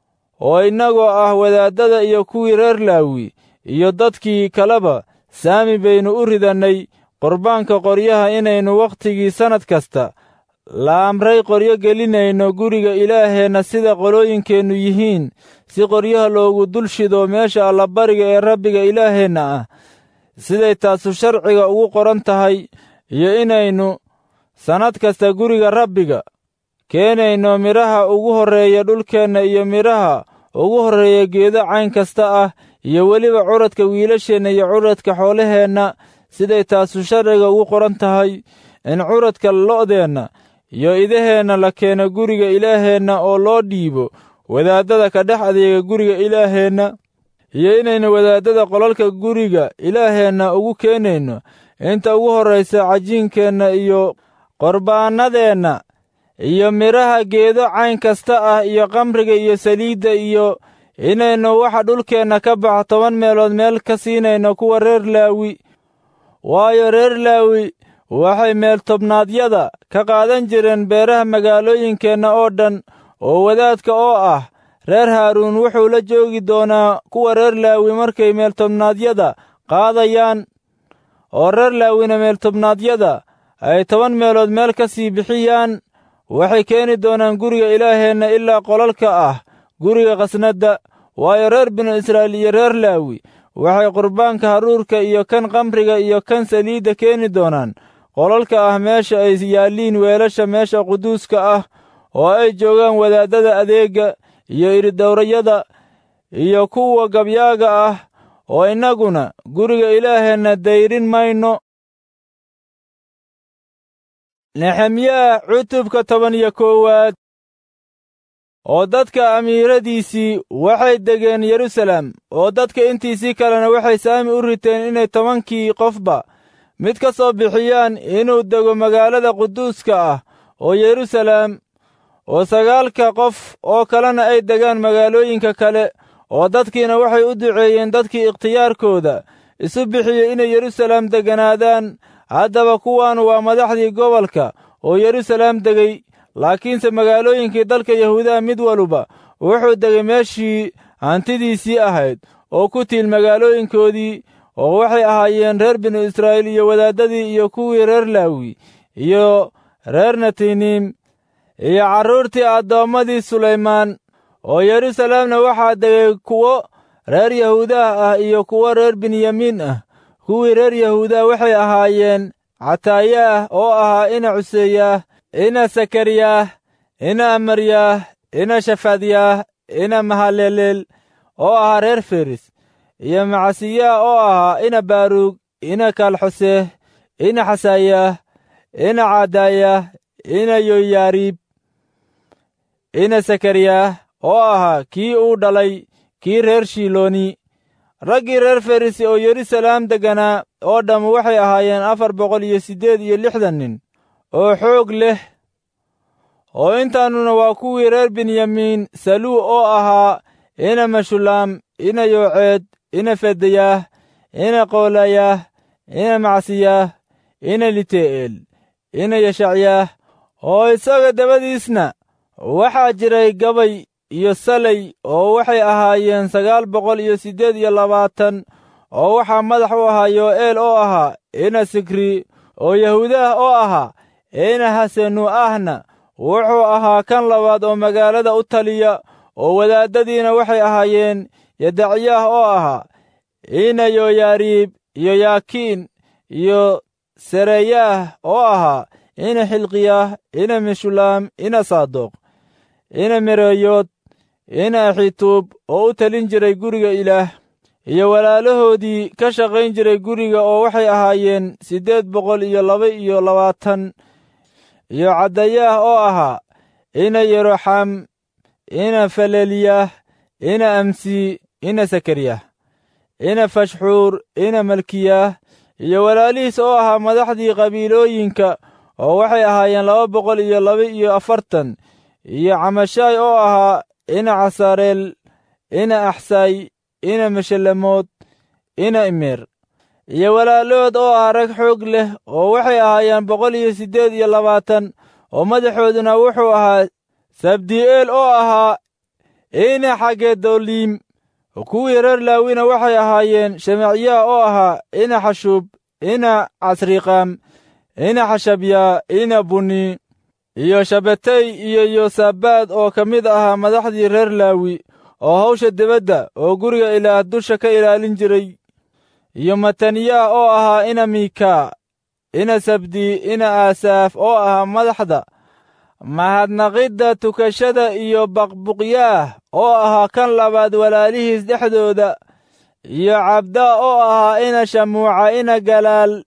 oo innagoo ah wadaaddada iyo kuwii reer laawi iyo dadkii kaleba saami baynu u ridannay qurbaanka qoryaha inaynu wakhtigii sannad kasta la amray qoryo gelinayno guriga ilaaheenna sida qolooyinkeennu yihiin si qoryaha loogu dul shido meesha allabariga ee rabbiga ilaaheenna ah siday taasu sharciga ugu qoran tahay iyo inaynu sannad kasta guriga rabbiga keenayno midhaha ugu horreeya dhulkeenna iyo midhaha ugu horreeya geedo cayn kasta ah iyo weliba curadka wiilasheenna iyo curadka xoolaheenna siday taasu sharciga ugu qoran tahay in curadka lo'deenna iyo idaheenna la keeno guriga ilaaheenna oo loo dhiibo wadaaddada ka dhex adeega guriga ilaaheenna iyo inaynu wadaaddada qolalka guriga ilaaheenna ugu keenayno inta ugu horraysa cajiinkeenna iyo qorbaannadeenna iyo midhaha geedo cayn kasta ah iyo kamriga iyo saliidda iyo inaynu waxa dhulkeenna ka bax toban meelood meel ka siinayno kuwa reer laawi waayo reer laawi waxay meeltobnaadyada ka qaadan jireen beeraha magaalooyinkeenna oo dhan oo wadaadka oo ah reer haaruun wuxuu la joogi doonaa kuwa reer laawi markay meeltobnaadyada qaadayaan oo reer laawina meeltobnaadyada ay toban meelood meel ka sii bixiyaan waxay keeni doonaan guriga ilaaheenna ilaa qolalka ah guriga khasnadda waayo reer binu israa'iil iyo reer laawi waxay qurbaanka haruurka iyo kan kamriga iyo kan saliidda keeni doonaan qolalka ah meesha ay yaalliin weelasha meesha quduuska ah oo ay joogaan wadaaddada adeegga iyo iridowrayada iyo kuwa gabyaaga ah oo innaguna guriga ilaaheenna dayrin mayno nexemyaa cutubka toban iyo koowaad oo dadka amiiradiisii waxay degeen yerusalem oo dadka intiisii kalena waxay saami u riteen inay tobankii qofba mid ka soo bixiyaan inuu dego magaalada quduuska ah oo yerusalem oo sagaalka qof oo kalena ay degaan magaalooyinka kale oo dadkiina waxay u duceeyeen dadkii ikhtiyaarkooda isu bixiyey inay yerusalem degganaadaan haddaba kuwan waa madaxdii gobolka oo yerusalem degay laakiinse magaalooyinkii dalka yahuudaha mid waluba wuxuu degay meeshii hantidiisii ahayd oo ku tiil magaalooyinkoodii oo waxay ahaayeen reer binu israa'iil iyo wadaaddadii iyo kuwii reer laawi iyo reer natiniim iyo carruurtii addoommadii sulaymaan oo yerusalemna waxaa degay kuwo reer yahuudaha ah iyo kuwo reer benyamiin ah kuwii reer yahuuda waxay ahaayeen cataayaah oo ahaa ina cuseeyaah ina sakariyaah ina amaryaah ina shafadyaah ina mahaleleel oo ahaa reer feris iyo macasiyaah oo ahaa ina baaruug ina kaalxoseeh ina xasaayaah ina caadayaah ina yoyaariib ina sakariyaah oo ahaa kii uu dhalay kii reer shilooni raggii reer ferisi oo yeruusalaam degganaa oo dhamm waxay ahaayeen afar boqol iyo siddeed iyo lixdan nin oo xoog leh oo intaannuna waa kuwii reer benyamiin saluu oo ahaa ina mashulaam ina yooceed ina fedayaah ina qoolayaah ina macsiyaah ina lite'eel ina yashacyaah oo isaga dabadiisna waxaa jiray gabay iyo salay oo waxay ahaayeen sagaal boqol iyo siddeed iyo labaatan oo waxaa madax u ahaa yo'eel oo ahaa ina sikri oo yahuudaah oo ahaa ina hasenu ahna wuxuu ahaa kan labaad oo magaalada u taliya oo wadaaddadiina waxay ahaayeen yadacyaah oo ahaa ina yoyaariib iyo yaakiin iyo sereyaah oo ahaa ina xilqiyaah ina meshulaam ina saadoq ina mereeyood ina axituub oo u talin jiray guriga ilaah iyo walaalahoodii ka shaqayn jiray guriga oo waxay ahaayeen siddeed boqol iyo laba iyo labaatan iyo caddayaah oo ahaa ina yeroxam ina faleliyah ina amsi ina sakariyah ina fashxuur ina malkiyaah iyo walaalihiis oo ahaa madaxdii qabiilooyinka oo waxay ahaayeen laba boqol iyo laba iyo afartan iyo camashaay oo ahaa ina casareel ina axsay ina meshalemood ina imeer iyo walaalahood oo ah rag xoog leh oo waxay ahaayeen boqol iyo siddeed iyo labaatan oo madaxooduna wuxuu ahaa sabdi'eel oo ahaa ina xagedoliim kuwii reer laawina waxay ahaayeen shemacyaah oo ahaa ina xashuub ina casriqaam ina xashabyaa ina buni iyo shabetay iyo yosabaad oo ka mid ahaa madaxdii reer laawi oo hawsha debadda oo guriga ilaah dusha ka ilaalin jiray iyo mataniyaah oo ahaa ina miika ina sabdi ina aasaaf oo ahaa madaxda mahadnaqidda tukashada iyo baqbuqyaah oo ahaa kan labaad walaalihiis dhexdooda iyo cabdaa oo ahaa ina shamuuca ina galaal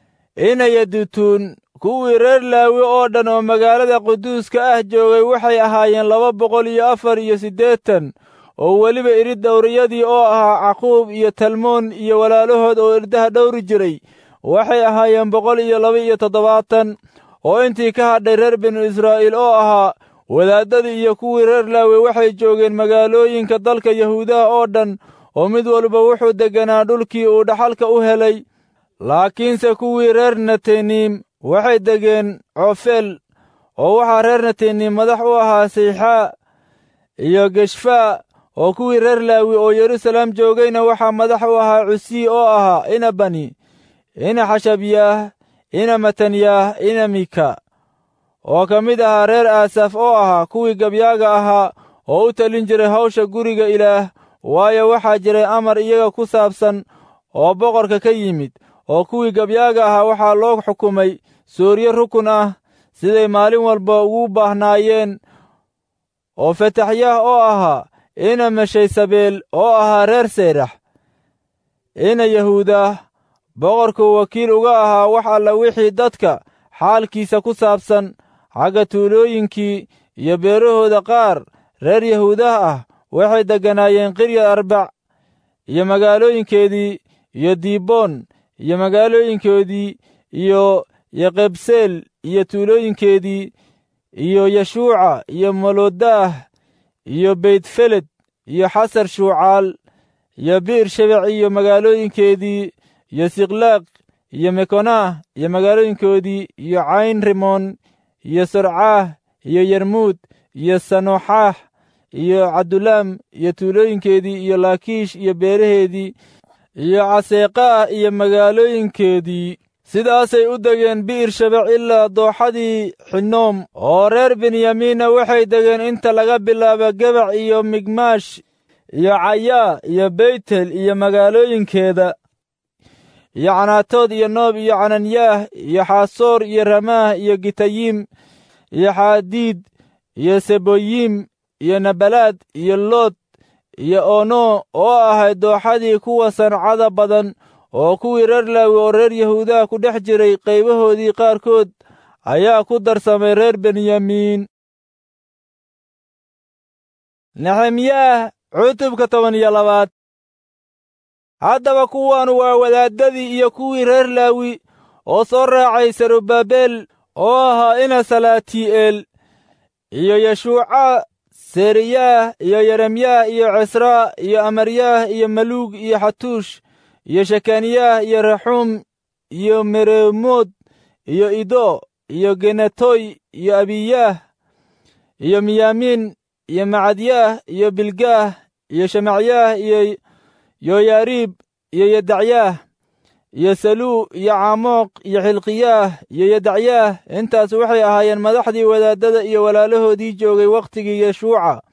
ina yadutuun kuwii reer laawi oo dhan oo magaalada quduuska ah joogay waxay ahaayeen laba boqol iyo afar iyo siddeetan oo weliba irid dhowriyadii oo ahaa caquub iyo talmoon iyo walaalahood oo irdaha dhowri jiray waxay ahaayeen boqol iyo laba iyo toddobaatan oo intii ka hadhay reer binu israa'iil oo ahaa wadaaddadii iyo kuwii reer laawi waxay joogeen magaalooyinka dalka yahuudaha oo dhan oo mid walba wuxuu degganaa dhulkii uu dhaxalka u helay laakiinse kuwii reer nataniim waxay degeen coofeel oo waxaa reer nataniim madax u ahaa sayxaa iyo geshfaa oo kuwii reer laawi oo yeruusalaam joogayna waxaa madax u ahaa cusii oo ahaa ina bani ina xashabyaah ina matanyaah ina mika oo ka mid ahaa reer aasaf oo ahaa kuwii gabyaaga ahaa oo u talin jiray hawsha guriga ilaah waayo waxaa jiray amar iyaga ku saabsan oo boqorka ka yimid oo kuwii gabyaaga ahaa waxaa loo xukumay soorye rukun ah siday maalin walba ugu baahnaayeen oo fataxyaah oo ahaa ina meshaysabeel oo ahaa reer seyrax ina yahuudah boqorkuu wakiil uga ahaa wax alla wixii dadka xaalkiisa ku saabsan xagga tuulooyinkii iyo beerahooda qaar reer yahuudah ah waxay degganaayeen qirya arbac iyo magaalooyinkeedii iyo diiboon iyo magaalooyinkoodii iyo yeqebseel iyo tuulooyinkeedii iyo yeshuuca iyo molodaah iyo beytfeled iyo xasar shuucaal iyo bi'r shebec iyo magaalooyinkeedii iyo siklaaq iyo mekonaah iyo magaalooyinkoodii iyo cayn rimoon iyo sorcaah iyo yermuud iyo sanoxaax iyo cadulaam iyo tuulooyinkeedii iyo laakiish iyo beeraheedii iyo caseeqaah iyo magaalooyinkeedii sidaasay u degeen bi'ir shabec ilaa dooxadii xinoom oo reer benyamiinna waxay degeen inta laga bilaabo gebac iyo migmaash iyo cayaa iyo beytel iyo magaalooyinkeeda iyo canaatood iyo noob iyo cananyaah iyo xaasoor iyo ramaah iyo gitayiim iyo xaadiid iyo seboyiim iyo nabalaad iyo lood iyo ono oo ahayd dooxadii kuwa sancada badan oo kuwii reer laawi oo reer yahuudaha ku dhex jiray qaybahoodii qaarkood ayaa ku darsamay reer benyamiin nexemyaah cutubka toban iyo labaad haddaba kuwaanu waa wadaaddadii iyo kuwii reer laawi oo soo raacay sarubabel oo ahaa ina salaatii'eel iyo yeshuuca seriyaah iyo yeremyaah iyo cisraa iyo amaryaah iyo maluug iyo xatuush iyo shekaniyaah iyo raxuum iyo meremood iyo ido iyo genetoy iyo abiyaah iyo miyaamiin iyo macadyaah iyo bilgaah iyo shemacyaah iyo yoyaariib iyo yedacyaah iyo saluu iyo caamoq iyo xilqiyaah iyo yedacyaah intaas waxay ahaayeen madaxdii wadaaddada iyo walaalahoodii joogay wakhtigii yeshuuca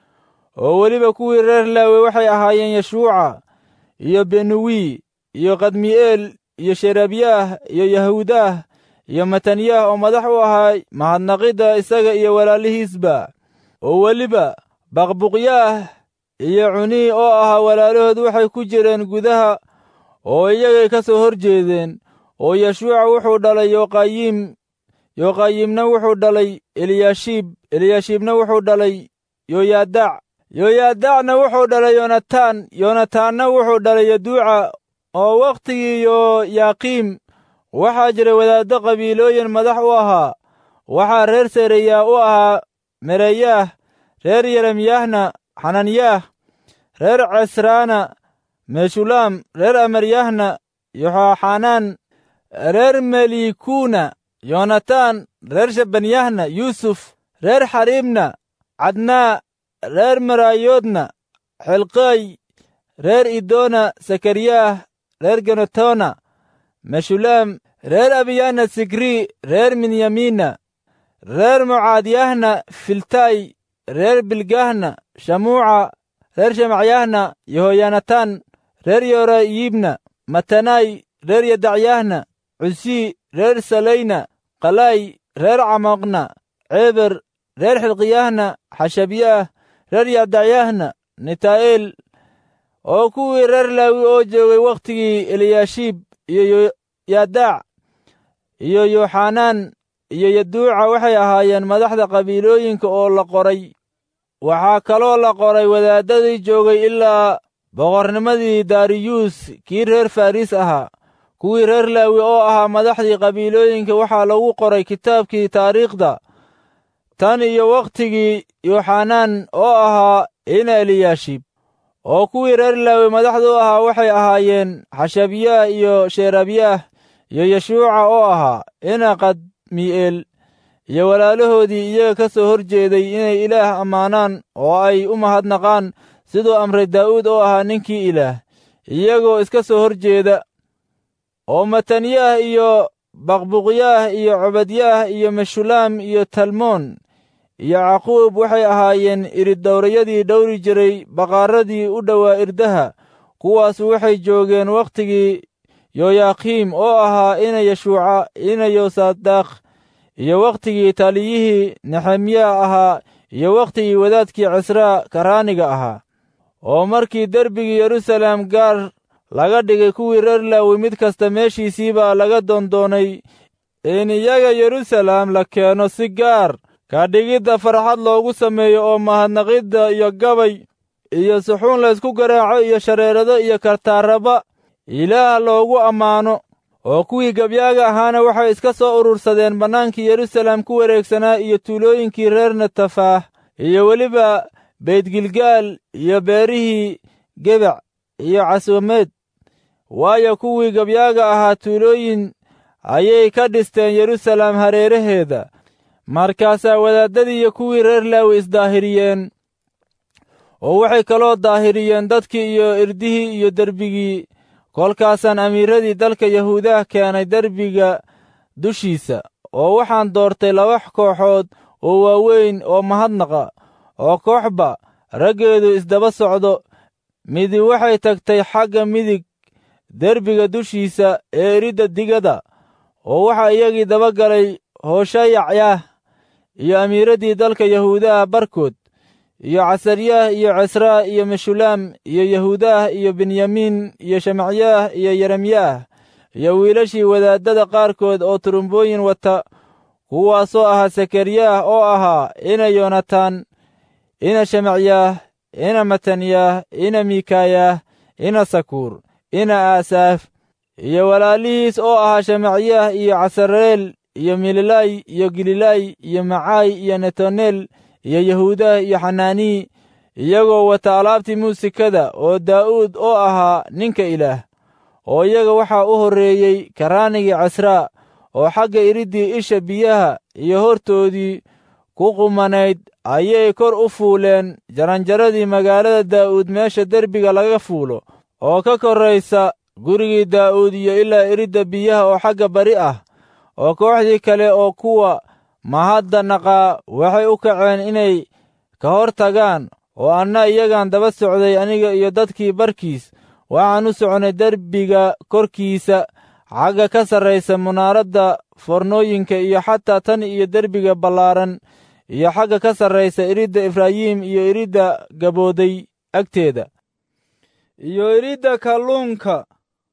oo weliba kuwii reer laawe waxay ahaayeen yeshuuca iyo benuwi iyo kadmi'eel iyo sherebyaah iyo yahuudaah iyo matanyaah oo madax u ahaa mahadnaqidda isaga iyo walaalihiisba oo weliba baqbuqyaah iyo cunii oo ahaa walaalahood waxay ku jireen gudaha oo iyagay ka soo hor jeedeen oo yeshuuca wuxuu dhalay yoqayiim yoqayiimna wuxuu dhalay eliyaashiib eliyaashiibna wuxuu dhalay yoyaadac yoyaadacna wuxuu dhalay yonataan yonataanna wuxuu dhalay yaduuca oo wakhtigii yoyaaqiim waxaa jira wadaaddo qabiilooyin madax u ahaa waxaa reer sereyaa u ahaa mereyaah reer yeremyaahna xananyaah reer cesraana meshulaam reer amaryahna yoxaxanaan reer melikuuna yonataan reer shabanyahna yuusuf reer xariibna cadnaa reer maraayoodna xilqay reer idoona sakariyaah reer genotona meshulaam reer abiyahna sigrii reer minyamiina reer mucaadyahna filtay reer bilgahna shamuuca reer shemacyahna yehoyanataan reer yorayiibna matanay reer yadacyahna cusii reer salayna qalay reer camoqna ceeber reer xilqiyahna xashabyaah reer yadacyahna nitaa'eel oo kuwii reer laawi oo joogay wakhtigii eliyaashiib iyo yadaac iyo yoxanaan iyo yaduuca waxay ahaayeen madaxda qabiilooyinka oo la qoray waxaa kaloo la qoray wadaaddadii joogay ilaa boqornimadii dariyuus kii reer farriis ahaa kuwii reer laawi oo ahaa madaxdii qabiilooyinka waxaa lagu qoray kitaabkii taariikhda tan iyo wakhtigii yoxanaan oo ahaa ina eliyaashiib oo kuwii reer laawi madaxda u ahaa waxay ahaayeen xashabyaah iyo sheerabyaah iyo yeshuuca oo ahaa ina qadmi'eel iyo walaalahoodii iyaga ka soo hor jeeday inay ilaah ammaanaan oo ay u mahadnaqaan siduu amray daa'uud oo ahaa ninkii ilaah iyagoo iska soo hor jeeda oo matanyaah iyo baqbuqyaah iyo cobadyaah iyo meshulaam iyo talmoon iyo caquub waxay ahaayeen iridowrayadii dhowri jiray baqaaradii u dhowaa irdaha kuwaasu waxay joogeen wakhtigii yoyaakiim oo ahaa ina yeshuuca ina yosadakh iyo wakhtigii taliyihii nexemya ahaa iyo wakhtigii wadaadkii cisraa karaaniga ahaa oo markii derbigii yeruusaalem gaar laga dhigay kuwii reer laawi mid kasta meeshiisii baa laga doondoonay in iyaga yeruusaalem la keeno si gaar ka dhigidda farxad loogu sameeyo oo mahadnaqidda iyo gabay iyo suxuun laysku garaaco iyo shareerado iyo kartaaraba ilaah loogu ammaano oo kuwii gabyaaga ahaana waxay iska soo urursadeen bannaankii yeruusaalem ku wareegsanaa iyo tuulooyinkii reer natafaah iyo weliba beydgilgaal iyo beerihii gebac iyo caswameed waayo kuwii gabyaaga ahaa tuulooyin ayay ka dhisteen yeruusaalem hareeraheeda markaasaa wadaaddadii iyo kuwii reer laawi isdaahiriyeen oo waxay kaloo daahiriyeen dadkii iyo irdihii iyo derbigii kolkaasaan amiiradii dalka yahuudaha keenay derbiga dushiisa oo waxaan doortay laba kooxood oo waaweyn oo mahadnaqa oo kooxba raggeedu isdaba socdo midi waxay tagtay xagga midig derbiga dushiisa ee eridda digada oo waxaa iyagii daba galay hooshayacyah iyo amiiraddii dalka yahuudaha barkood iyo casaryaah iyo cesraa iyo meshulaam iyo yahuudaah iyo benyamiin iyo shemacyaah iyo yeremyaah iyo wiilashii wadaaddada qaarkood oo turumbooyin wata kuwaasoo ahaa sakaryaah oo ahaa ina yonataan ina shemacyaah ina matanyaah ina miikayaah ina sakuur ina aasaaf iyo walaalihiis oo ahaa shamacyah iyo casareel iyo mililay iyo gililay iyo macaay iyo netanel iyo yahuudah iyo xanaanii iyagoo wata alaabtii muusikada oo daa'uud oo ahaa ninka ilaah oo iyaga waxaa u horreeyey karaanigii casraa oo xagga iriddii isha biyaha iyo hortoodii ku qumanayd ayay kor u fuuleen jaranjaradii magaalada daa'uud meesha derbiga laga fuulo oo ka korraysa gurigii daa'uud iyo ilaa iridda biyaha oo xagga bari ah oo kooxdii kale oo kuwa mahadda naqaa waxay u kaceen inay ka hor tagaan oo anna iyagaan daba socday aniga iyo dadkii barkiis waxaan u socnay derbiga korkiisa xagga ka sarraysa munaaradda fornooyinka iyo xataa tan iyo derbiga ballaaran iyo xagga ka sarraysa iridda efraayim iyo iridda gabooday agteeda iyo iridda kalluunka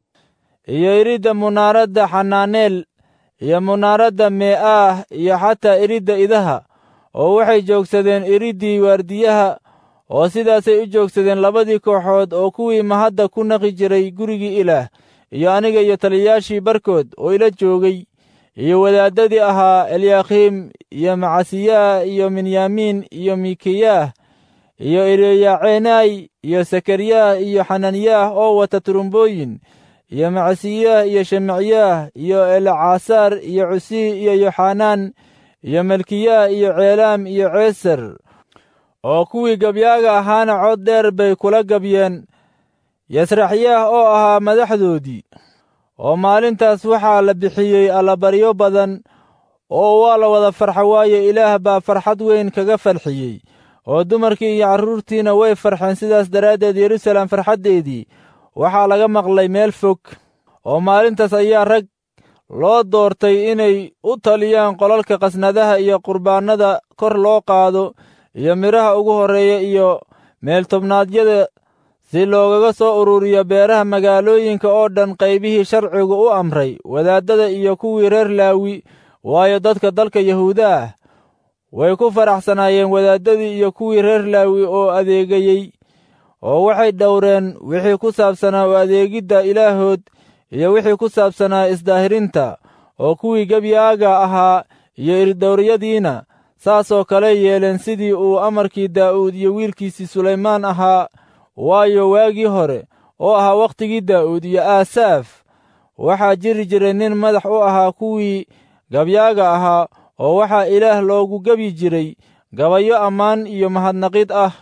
iyo iridda munaaradda xanaaneel iyo munaaradda mee'aah iyo xataa iridda idaha oo waxay joogsadeen iriddii waardiyaha oo sidaasay u joogsadeen labadii kooxood oo kuwii mahadda ku naqi jiray gurigii ilaah iyo aniga iyo taliyayaashii barkood oo ila joogay iyo wadaaddadii ahaa elyaakhiim iyo macasiyaah iyo minyaamiin iyo mikayaah iyo eliyaceenay iyo sakaryaah iyo xananiyaah oo wata turumbooyin iyo macasiyaah iyo shemacyaah iyo elcaasaar iyo cusii iyo yoxanaan iyo malkiyaah iyo ceelaam iyo ceesar oo kuwii gabyaaga ahaana cod dheer bay kula gabyeen yasraxyaah oo ahaa madaxdoodii oo maalintaas waxaa la bixiyey allabaryo badan oo waa la wada farxa waaye ilaah baa farxad weyn kaga farxiyey oo dumarkii iyo carruurtiina way farxeen sidaas daraaddeed yeruusaalem farxaddeedii waxaa laga maqlay meel fog oo maalintaas ayaa rag loo doortay inay u taliyaan qolalka qasnadaha iyo qurbaannada kor loo qaado iyo midhaha ugu horreeya iyo meeltobnaadyada si loogaga soo ururiyo beeraha magaalooyinka oo dhan qaybihii sharcigu u amray wadaaddada iyo kuwii reer laawi waayo dadka dalka yahuuda ah way ku faraxsanaayeen wadaaddadii iyo kuwii reer laawi oo adeegayey oo waxay dhowreen wixii ku saabsanaa u adeegidda ilaahood iyo wixii ku saabsanaa isdaahirinta oo kuwii gebyaaga ahaa iyo irdhowryadiina saasoo kale yeeleen sidii uu amarkii daa'uud iyo wiilkiisii sulaymaan ahaa waayo waagii hore oo ahaa wakhtigii daa'uud iyo aasaaf waxaa jiri jiray nin madax u ahaa kuwii gabyaaga ahaa oo waxaa ilaah loogu gebyi jiray gabayo ammaan iyo mahadnaqid ah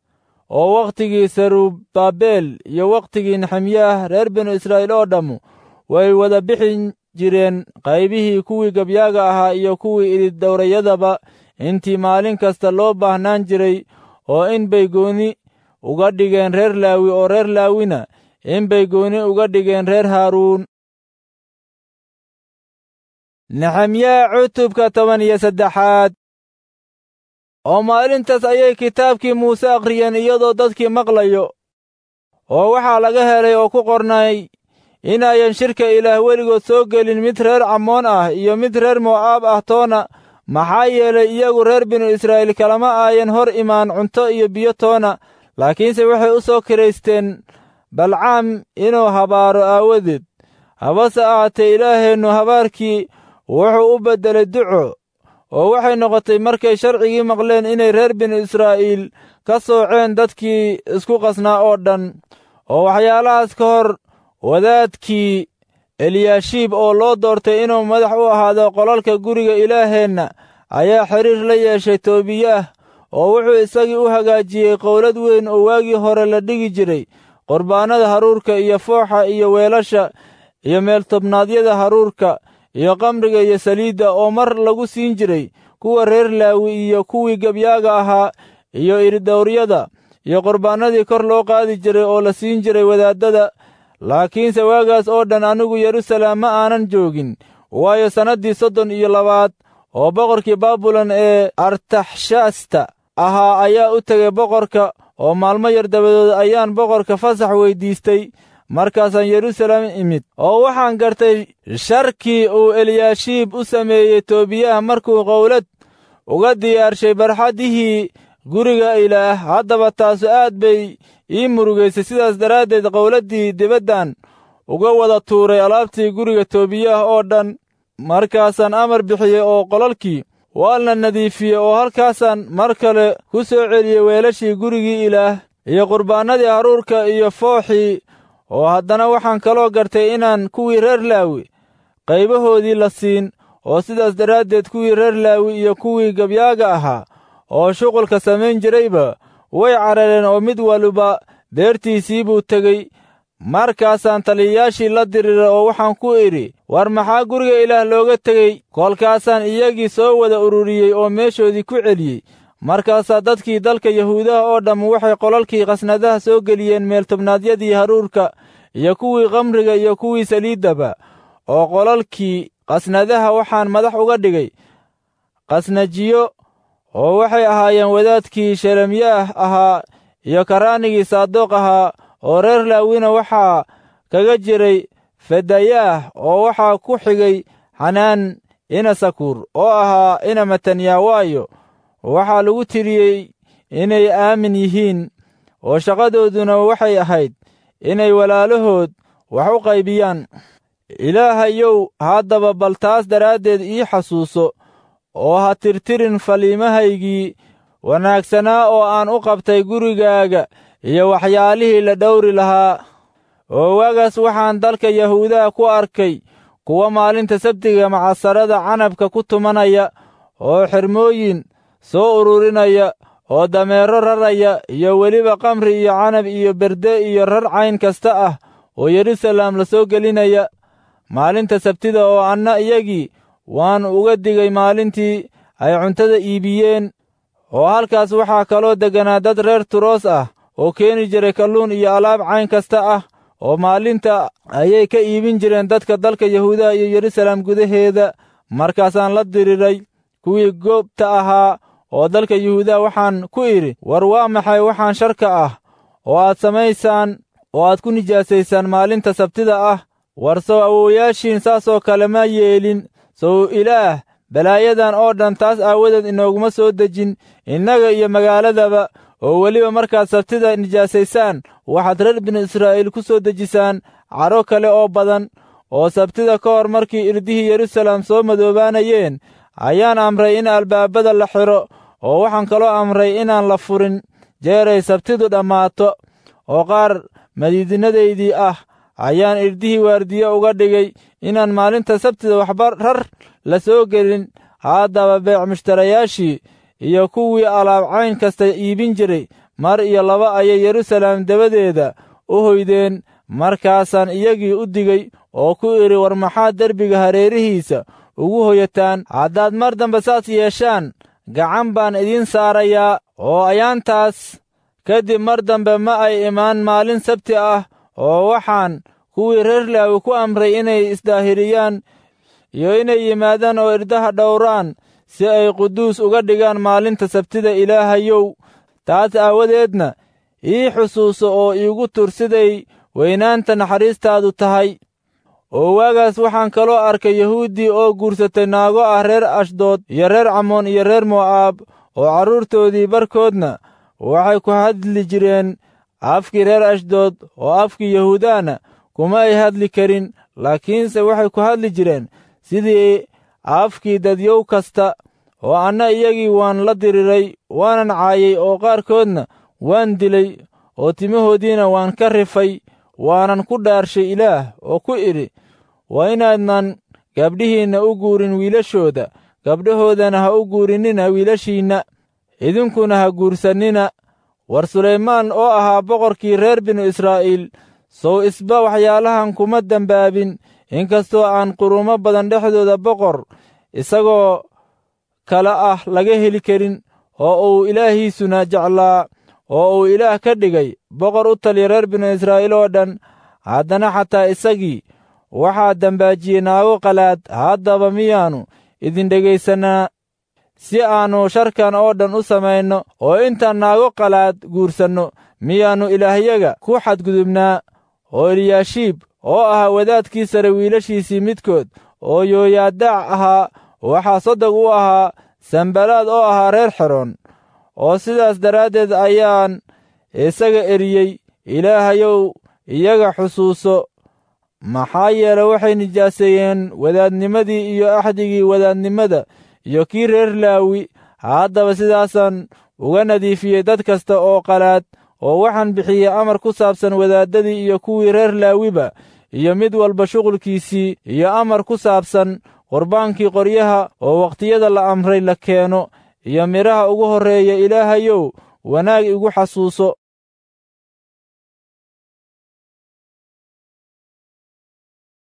oo wakhtigii sarubbabel iyo wakhtigii nexemyaah reer binu israa'iil oo dhammu way wada bixin jireen qaybihii kuwii gabyaaga ahaa iyo kuwii ididhowrayadaba intii maalin kasta loo baahnaan jiray oo in bay gooni uga dhigeen reer laawi oo reer laawina in bay gooni uga dhigeen reer haaruun nexemyaa cutubka toban iyo saddexaad oo maalintaas ayay kitaabkii muuse akhriyeen iyadoo dadkii maqlayo oo waxaa laga helay oo ku qornay inayan shirka ilaah weligood soo gelin mid reer camoon ah iyo mid reer mo'aab ah toona maxaa yeelay iyagu reer binu israa'iil kalama aayan hor imaan cunto iyo biyo toona laakiinse waxay u soo kiraysteen balcaam inuu habaaro aawadeed habase ahaatee ilaaheennu habaarkii wuxuu u beddelay duco oo waxay noqotay markay sharcigii maqleen inay reer binu israa'iil ka sooceen dadkii isku qasnaa oo dhan oo waxyaalahaas ka hor wadaadkii eliyaashiib oo loo doortay inuu madax u ahaado qolalka guriga ilaaheenna ayaa xidhiir la yeeshay toobiyaah oo wuxuu isagii u hagaajiyey qowlad weyn oo waagii hore la dhigi jiray qurbaannada haruurka iyo fooxa iyo weelasha iyo meeltobnaadyada haruurka iyo kamriga iyo saliidda oo mar lagu siin jiray kuwa reer laawi iyo kuwii gebyaaga ahaa iyo iridhowryada iyo qurbaannadii kor loo qaadi jiray oo la siin jiray wadaaddada laakiinse waagaas oo dhan anigu yeruusaalem ma aanan joogin waayo sannaddii soddon iyo labaad oo boqorkii baabulan ee artaxshasta ahaa ayaa u tegay boqorka oo maalmo yar dabadood ayaan boqorka fasax weyddiistay markaasaan yeruusaalem imid oo waxaan gartay sharkii uu eliyaashiib u sameeyey toobiyaha markuu qowlad uga diyaarshay barxaddihii guriga ilaah haddaba taasu aad bay ii murugaysay sidaas daraaddeed qowladdii dibaddan uga wada tuuray alaabtii guriga toobiyah oo dhan markaasaan amar bixiyey oo qolalkii waan la nadiifiyey oo halkaasaan mar kale ku soo celiyey weelashii gurigii ilaah iyo qurbaannadii haruurka iyo fooxii oo haddana waxaan kaloo gartay inaan kuwii reer laawi qaybahoodii la siin oo sidaas daraaddeed kuwii reer laawi iyo kuwii gabyaaga ahaa oo shuqulka samayn jirayba way carareen oo mid waliba beertiisii buu tegey markaasaan taliyayaashii la diriiray oo waxaan ku idhi war maxaa guriga ilaah looga tegey kolkaasaan iyagii soo wada ururiyey oo meeshoodii ku celiyey markaasaa dadkii dalka yahuudaha oo dhamm waxay qolalkii khasnadaha soo geliyeen meeltobnaadyadii haruurka iyo kuwii khamriga iyo kuwii saliiddaba oo qolalkii khasnadaha waxaan madax uga dhigay khasnajiyo oo waxay ahaayeen wadaadkii shelemiyaah ahaa iyo karaanigii saadoq ahaa oo reer laawina waxaa kaga jiray fedayaah oo waxaa ku xigay xanaan ina sakuur oo ahaa ina matanya waayo waxaa lagu tiriyey inay aamin yihiin oo shaqadooduna waxay ahayd inay walaalahood wax u qaybiyaan ilaahayow haddaba bal taas daraaddeed ii xasuuso oo ha tirtirin faliimahaygii wanaagsanaa oo aan u qabtay gurigaaga iyo waxyaalihii la dhowri lahaa oo waagaas waxaan dalka yahuudaha ku arkay kuwa maalinta sabtiga macasarada canabka ku tumanaya oo xirmooyin soo ururinaya oo dameero raraya iyo weliba kamri iyo canab iyo berde iyo rar cayn kasta ah oo yeruusalaam la soo gelinaya maalinta sabtida oo anna iyagii waan uga digay maalintii ay cuntada iibiyeen oo halkaas waxaa kaloo degganaa dad reer turoos ah oo keeni jiray kalluun iyo alaab cayn kasta ah oo maalinta ayay ka iibin jireen dadka dalka yahuudaha iyo yeruusalaam gudaheeda markaasaan la diriray kuwii goobta ahaa oo dalka yuhuudaha waxaan ku idhi war waa maxay waxaan sharka ah oo aad samaysaan oo aad ku nijaasaysaan maalinta sabtida ah war sow awowayaashiin saasoo kale ma yeelin sow ilaah balaayadan oo dhan taas aawadeed inooguma soo dejin innaga iyo magaaladaba oo weliba markaad sabtida nijaasaysaan waxaad reer binu israa'iil ku soo dejisaan cadho kale oo badan oo sabtida ka hor markii irdihii yeruusalaam soo madoobaanayeen ayaan amray in albaabada la xidho oo waxaan kaloo amray inaan la furin jeeray sabtidu dhammaato oo qaar madiidinadaydii ah ayaan irdihii waardiye uga dhigay inaan maalinta sabtida waxba rar la soo gelin haddaba beec mushtarayaashii iyo kuwii alaab cayn kasta iibin jiray mar iyo laba ayay yeruusalaam dabadeeda u hoydeen markaasaan iyagii u digey oo ku idhi war maxaad derbiga hareerihiisa ugu hoyataan haddaad mar dambe saas yeeshaan gacan baan idiin saarayaa oo ayaantaas kadib mar dambe ma ay imaan maalin sabti ah oo waxaan kuwii reer laawi ku amray inay isdaahiriyaan iyo inay yimaadaan oo irdaha dhowraan si ay quduus uga dhigaan maalinta sabtida ilaahayow taas aawadeedna ii xusuuso oo iigu tur siday weynaanta naxariistaadu tahay oo waagaas waxaan kaloo arkay yahuuddii oo guursatay naago ah reer ashdood iyo reer camoon iyo reer mo'aab oo carruurtoodii barkoodna waxay ku hadli jireen afkii reer ashdood oo afkii yahuudahna kuma ay hadli karin laakiinse waxay ku hadli jireen sidii afkii dadyow kasta oo anna iyagii waan la diriray waanan caayay oo qaarkoodna waan dilay oo timahoodiina waan ka rifay waanan ku dhaarshay ilaah oo ku idhi waa inaadnan gabdhihiinna u guurin wiilashooda gabdhahoodana ha u guurinnina wiilashiinna idinkuna ha guursannina war sulaymaan oo ahaa boqorkii reer binu israa'iil sow isba waxyaalahan kuma dembaabin inkastoo aan qurumo badan dhexdooda boqor isagoo kale ah laga heli karin oo uu ilaahiisuna jeclaa oo uu ilaah ka dhigay boqor u taliya reer binu israa'iil oo dhan haddana xataa isagii waxaa dembaajiyey naago qalaad haddaba miyaannu idin dhegaysannaa si aannu sharkan oo dhan u samayno oo intaan naago qalaad guursanno miyaannu ilaahyaga ku xadgudubnaa oo eliyaashiib oo ahaa wadaadkii sare wiilashiisii midkood oo yooyaadaac ahaa waxaa sodog u ahaa sambalaad oo ahaa reer xeroon oo sidaas daraaddeed ayaan isaga eriyey ilaahayow iyaga xusuuso maxaa yeele waxay nijaaseeyeen wadaadnimadii iyo axdigii wadaadnimada iyo kii reer laawi haddaba sidaasaan uga nadiifiyey dad kasta oo qalaad oo waxaan bixiyey amar ku saabsan wadaaddadii iyo kuwii reer laawiba iyo mid walba shuqulkiisii iyo amar ku saabsan qurbaankii qoryaha oo wakhtiyada la amray la keeno iyo midhaha ugu horreeya ilaahayow wanaag igu xasuuso